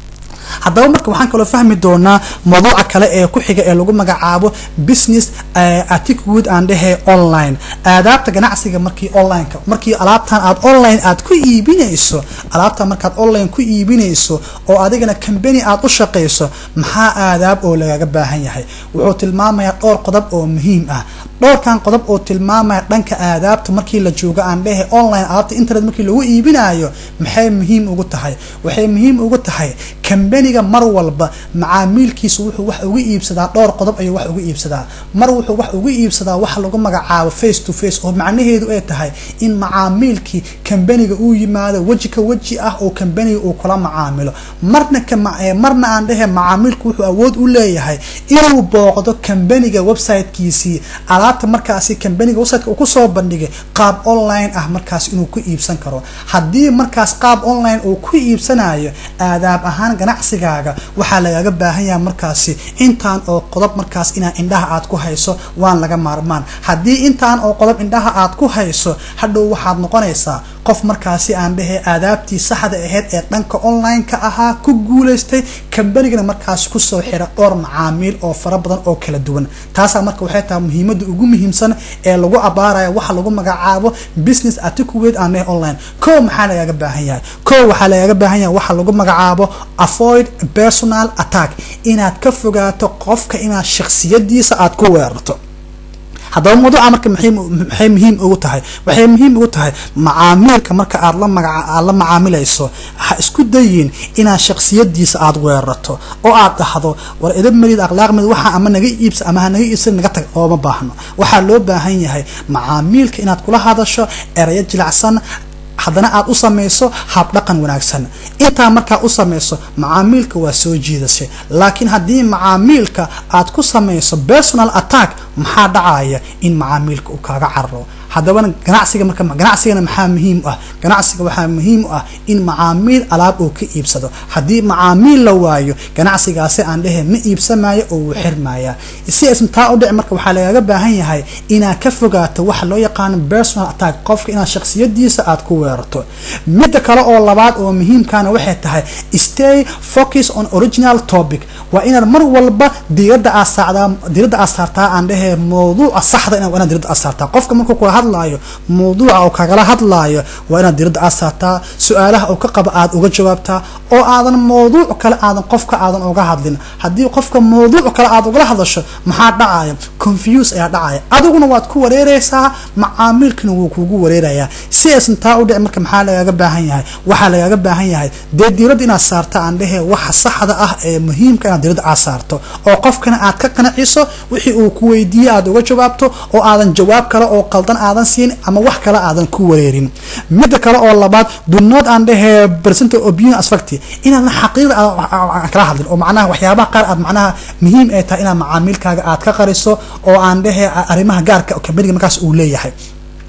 haddaba marka waxaan kaloo fahmi doonaa mawduuca kale ee ku xiga ee lagu magacaabo business articude aan dhehe online aadaabta ganacsiga markii onlineka markii alaabtan aad online aad ku iibinayso alaabtan markaad online ku iibinayso oo adigana company aad u shaqayso maxaa aadaab oo lagaga baahan yahay wuxuu tilmaamayaa dhowr qodob oo muhiim ah dhowrkan qodob oo tilmaamaya dhanka aadaabta markii la joogo aan dhehe online alaabta internet markii lagu iibinayo maxay muhiim ugu tahay waxay muhiim ugu tahay kambaniga mar walba macaamiilkiisu wuxuu wax uga iibsadaa dhowr qodob ayuu wax uga iibsadaa mar wuxuu wax uga iibsadaa waxa lagu magacaabo face to face oo macnaheedu ay tahay in macaamiilkii kambaniga uu yimaado weji ka weji ah oo kambaniga uu kula macaamilo marna marna aan dhehe macaamiilku wuxuu awood u leeyahay inuu booqdo kambaniga websitekiisii alaabta markaasi kambaniga websiteka uu kusoo bandhigay qaab online ah markaas inuu ku iibsan karo haddii markaas qaab online uu ku iibsanayo aadaab ahaan ganacsigaaga waxaa lagaga baahan yahay markaasi intaan oo qodob markaas inaa indhaha aad ku hayso waan laga maarmaan haddii intaan oo qodob indhaha aad ku hayso hadhow waxaad noqonaysaa qof markaasi aan dhehe aadaabtii saxda ahayd ee dhanka online-ka ahaa ku guulaystay kambanigana markaas kusoo xira dhowr macaamiil oo fara badan oo kala duwan taasaa marka waxay tahay muhiimada ugu muhiimsan ee lagu abaaraya waxa lagu magacaabo business articulate aan dhehe online ko maxaa lagaga baahan yahay ko waxaa lagaga baahan yahay waxa lagu magacaabo avoid personal attack inaad ka fogaato qofka inaad shaksiyadiisa aad ku weerarto haddaba mawduuca marka maxay muhiim ugu tahay waxay muhiim ugu tahay macaamiilka marka aad la magaca aad la macaamilayso ha isku dayin inaad shaksiyadiisa aad weerarto oo aad dhahdo war edab marid akhlaaq marid waxa ama naga iibsa ama ha naga iibsan naga tag ooma baahno waxaa loo baahan yahay macaamiilka inaad kula hadasho erayo jilacsan haddana aad u samayso habdhaqan wanaagsan intaa markaa u samayso macaamiilka waa soo jiidashay laakiin haddii macaamiilka aad ku samayso personal attack maxaa dhacaya in macaamiilka uu kaaga cararo haddabana ganacsiga marka ganacsigana maxaa muhiim u ah ganacsiga waxaa muhiim u ah in macaamiil alaab uu ka iibsado haddii macaamiil la waayo ganacsigaasi aan dhehe ma iibsamayo oo wuu xirmaya si aysan taa u dhici marka waxaa lagaga baahan yahay inaad ka fogaato waxa loo yaqaano personal attack qofka inaad shaksiyadiisa aad ku weerarto midda kale oo labaad oo muhiimkana waxay tahay stay focus on original topic waa inaad mar walba diirada aad saacdaa diirada aad saartaa aan dhehe mawduuca saxda inaad diirada aad saartaa qofka markuu kula hadlaayo mawduuca uu kagala hadlaayo waa inaad diirada aad saartaa su-aalaha uu ka qabo aad uga jawaabtaa oo aadan mawduuc kale aadan qofka aadan uga hadlin haddii qofka mawduuc kale aad ugala hadasho maxaa dhacaya confuse ayaa dhacaya adiguna waad ku wareereysaa macaamiilkina wuu kugu wareerayaa si aysan taa u dhici marka maxaa lagaga baahan yahay waxaa lagaga baahan yahay dee diirada inaad saarta aan dhehe waxa saxda ah ee muhiimka inaad diirada aad saarto oo qofkana aad ka qanaciso wixii uu ku weydiiyey aad uga jawaabto oo aadan jawaab kale oo qaldan aadan siin ama wax kale aadan ku wareerin midda kale oo labaad dunood aan dhehe percent opinion aspect inaadan xaqiiqda aan kala hadlin oo macnaha waxyaabaha qaar aad macnaha muhiim ay tahay inaad macaamiilkaaga aad ka qariso oo aan dhehe arrimaha gaarka kambaniga markaas uu leeyahay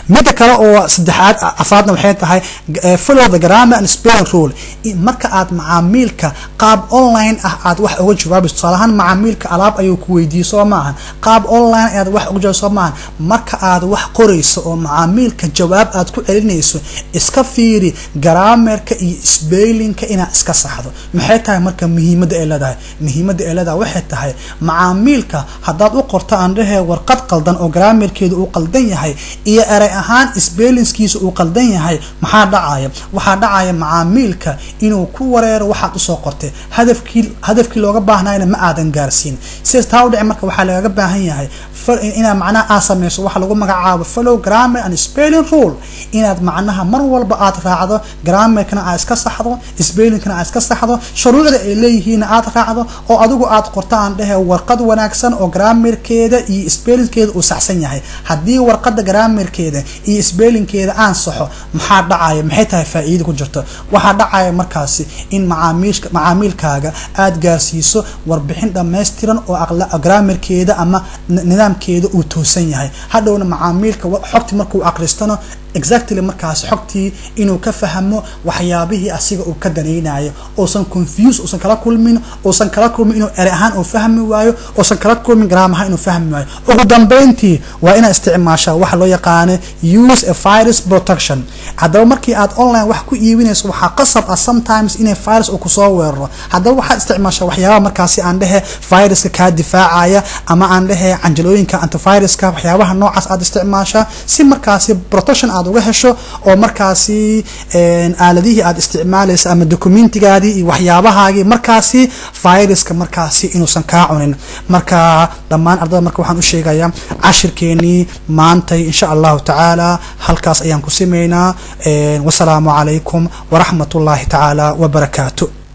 midda kale oo saddexaad afraadna waxay tahay follow the grammar and spelling rule marka aad macaamiilka qaab online ah aad wax uga jawaabayso tusaale ahaan macaamiilka alaab ayuu ku weydiiyey soo maahan qaab online ayaad wax uga jawaab soo maahan marka aad wax qorayso oo macaamiilka jawaab aad ku celinayso iska fiiri garaamerka iyo spellinka inaad iska saxdo maxay tahay marka muhiimadda ay leedahay muhiimadda ay leedahay waxay tahay macaamiilka haddaad u qorto aan dhahee warqad qaldan oo garaamerkeedu uu qaldan yahay iyo erey ahaan spellingskiisa uu qaldan yahay maxaa dhacaya waxaa dhacaya macaamiilka inuu ku wareero waxaad usoo qortay hadafkii hadafkii looga baahnayna ma aadan gaarsiin sidaas taa u dhici marka waxaa lagaga baahan yahay inaad macnaha aad samayso waxa lagu magacaabo follow grammar and spelling rule inaad macnaha mar walba aad raacdo grammarkana aad iska saxdo spellingkana aad iska saxdo shuruucda ay leeyihiinna aad raacdo oo adigu aad qorto aan dhehe warqad wanaagsan oo grammarkeeda iyo spellingkeeda uu saxsan yahay haddii warqada grammarkeeda iyo spellingkeeda aan saxo maxaa dhacaya maxay tahay faa-iida ku jirto waxaa dhacaya markaasi in macaamiilka macaamiilkaaga aad gaarsiiso warbixin dhammaystiran oo grammarkeeda ama nidaamkeeda uu toosan yahay hadhowna macaamiilka xogti markuu aqristano exactly markaas xogtii inuu ka fahmo waxyaabihii asiga uu ka danaynayo uusan confuse uusan kala kulmin uusan kala kulmin inuu ere ahaan uu fahmi waayo uusan kala kulmin garaam ahaan inuu fahmi waayo ugu dambeyntii waa inaad isticmaashaa waxa loo yaqaano use a virus protection haddaba markii aad online wax ku iibinayso waxaa qasab ah sometimes inay virus uu kusoo weeraro haddaba waxaad isticmaashaa waxyaabaha markaasi aan dhehe viruska kaa difaacaya ama aan dhehe canjalooyinka antiviruska waxyaabaha noocaas aad isticmaashaa si markaasi protection aad uga hesho oo markaasi aaladihii aad isticmaalaysa ama documentigaadii iyo waxyaabahaagii markaasi viruska markaasi inuusan kaa cunin marka dhammaan ardada marka waxaan u sheegayaa cashirkeenii maantay insha allahu tacaala halkaas ayaan ku simaynaa wasalaamu calaykum waraxmat ullaahi tacaala wabarakaatu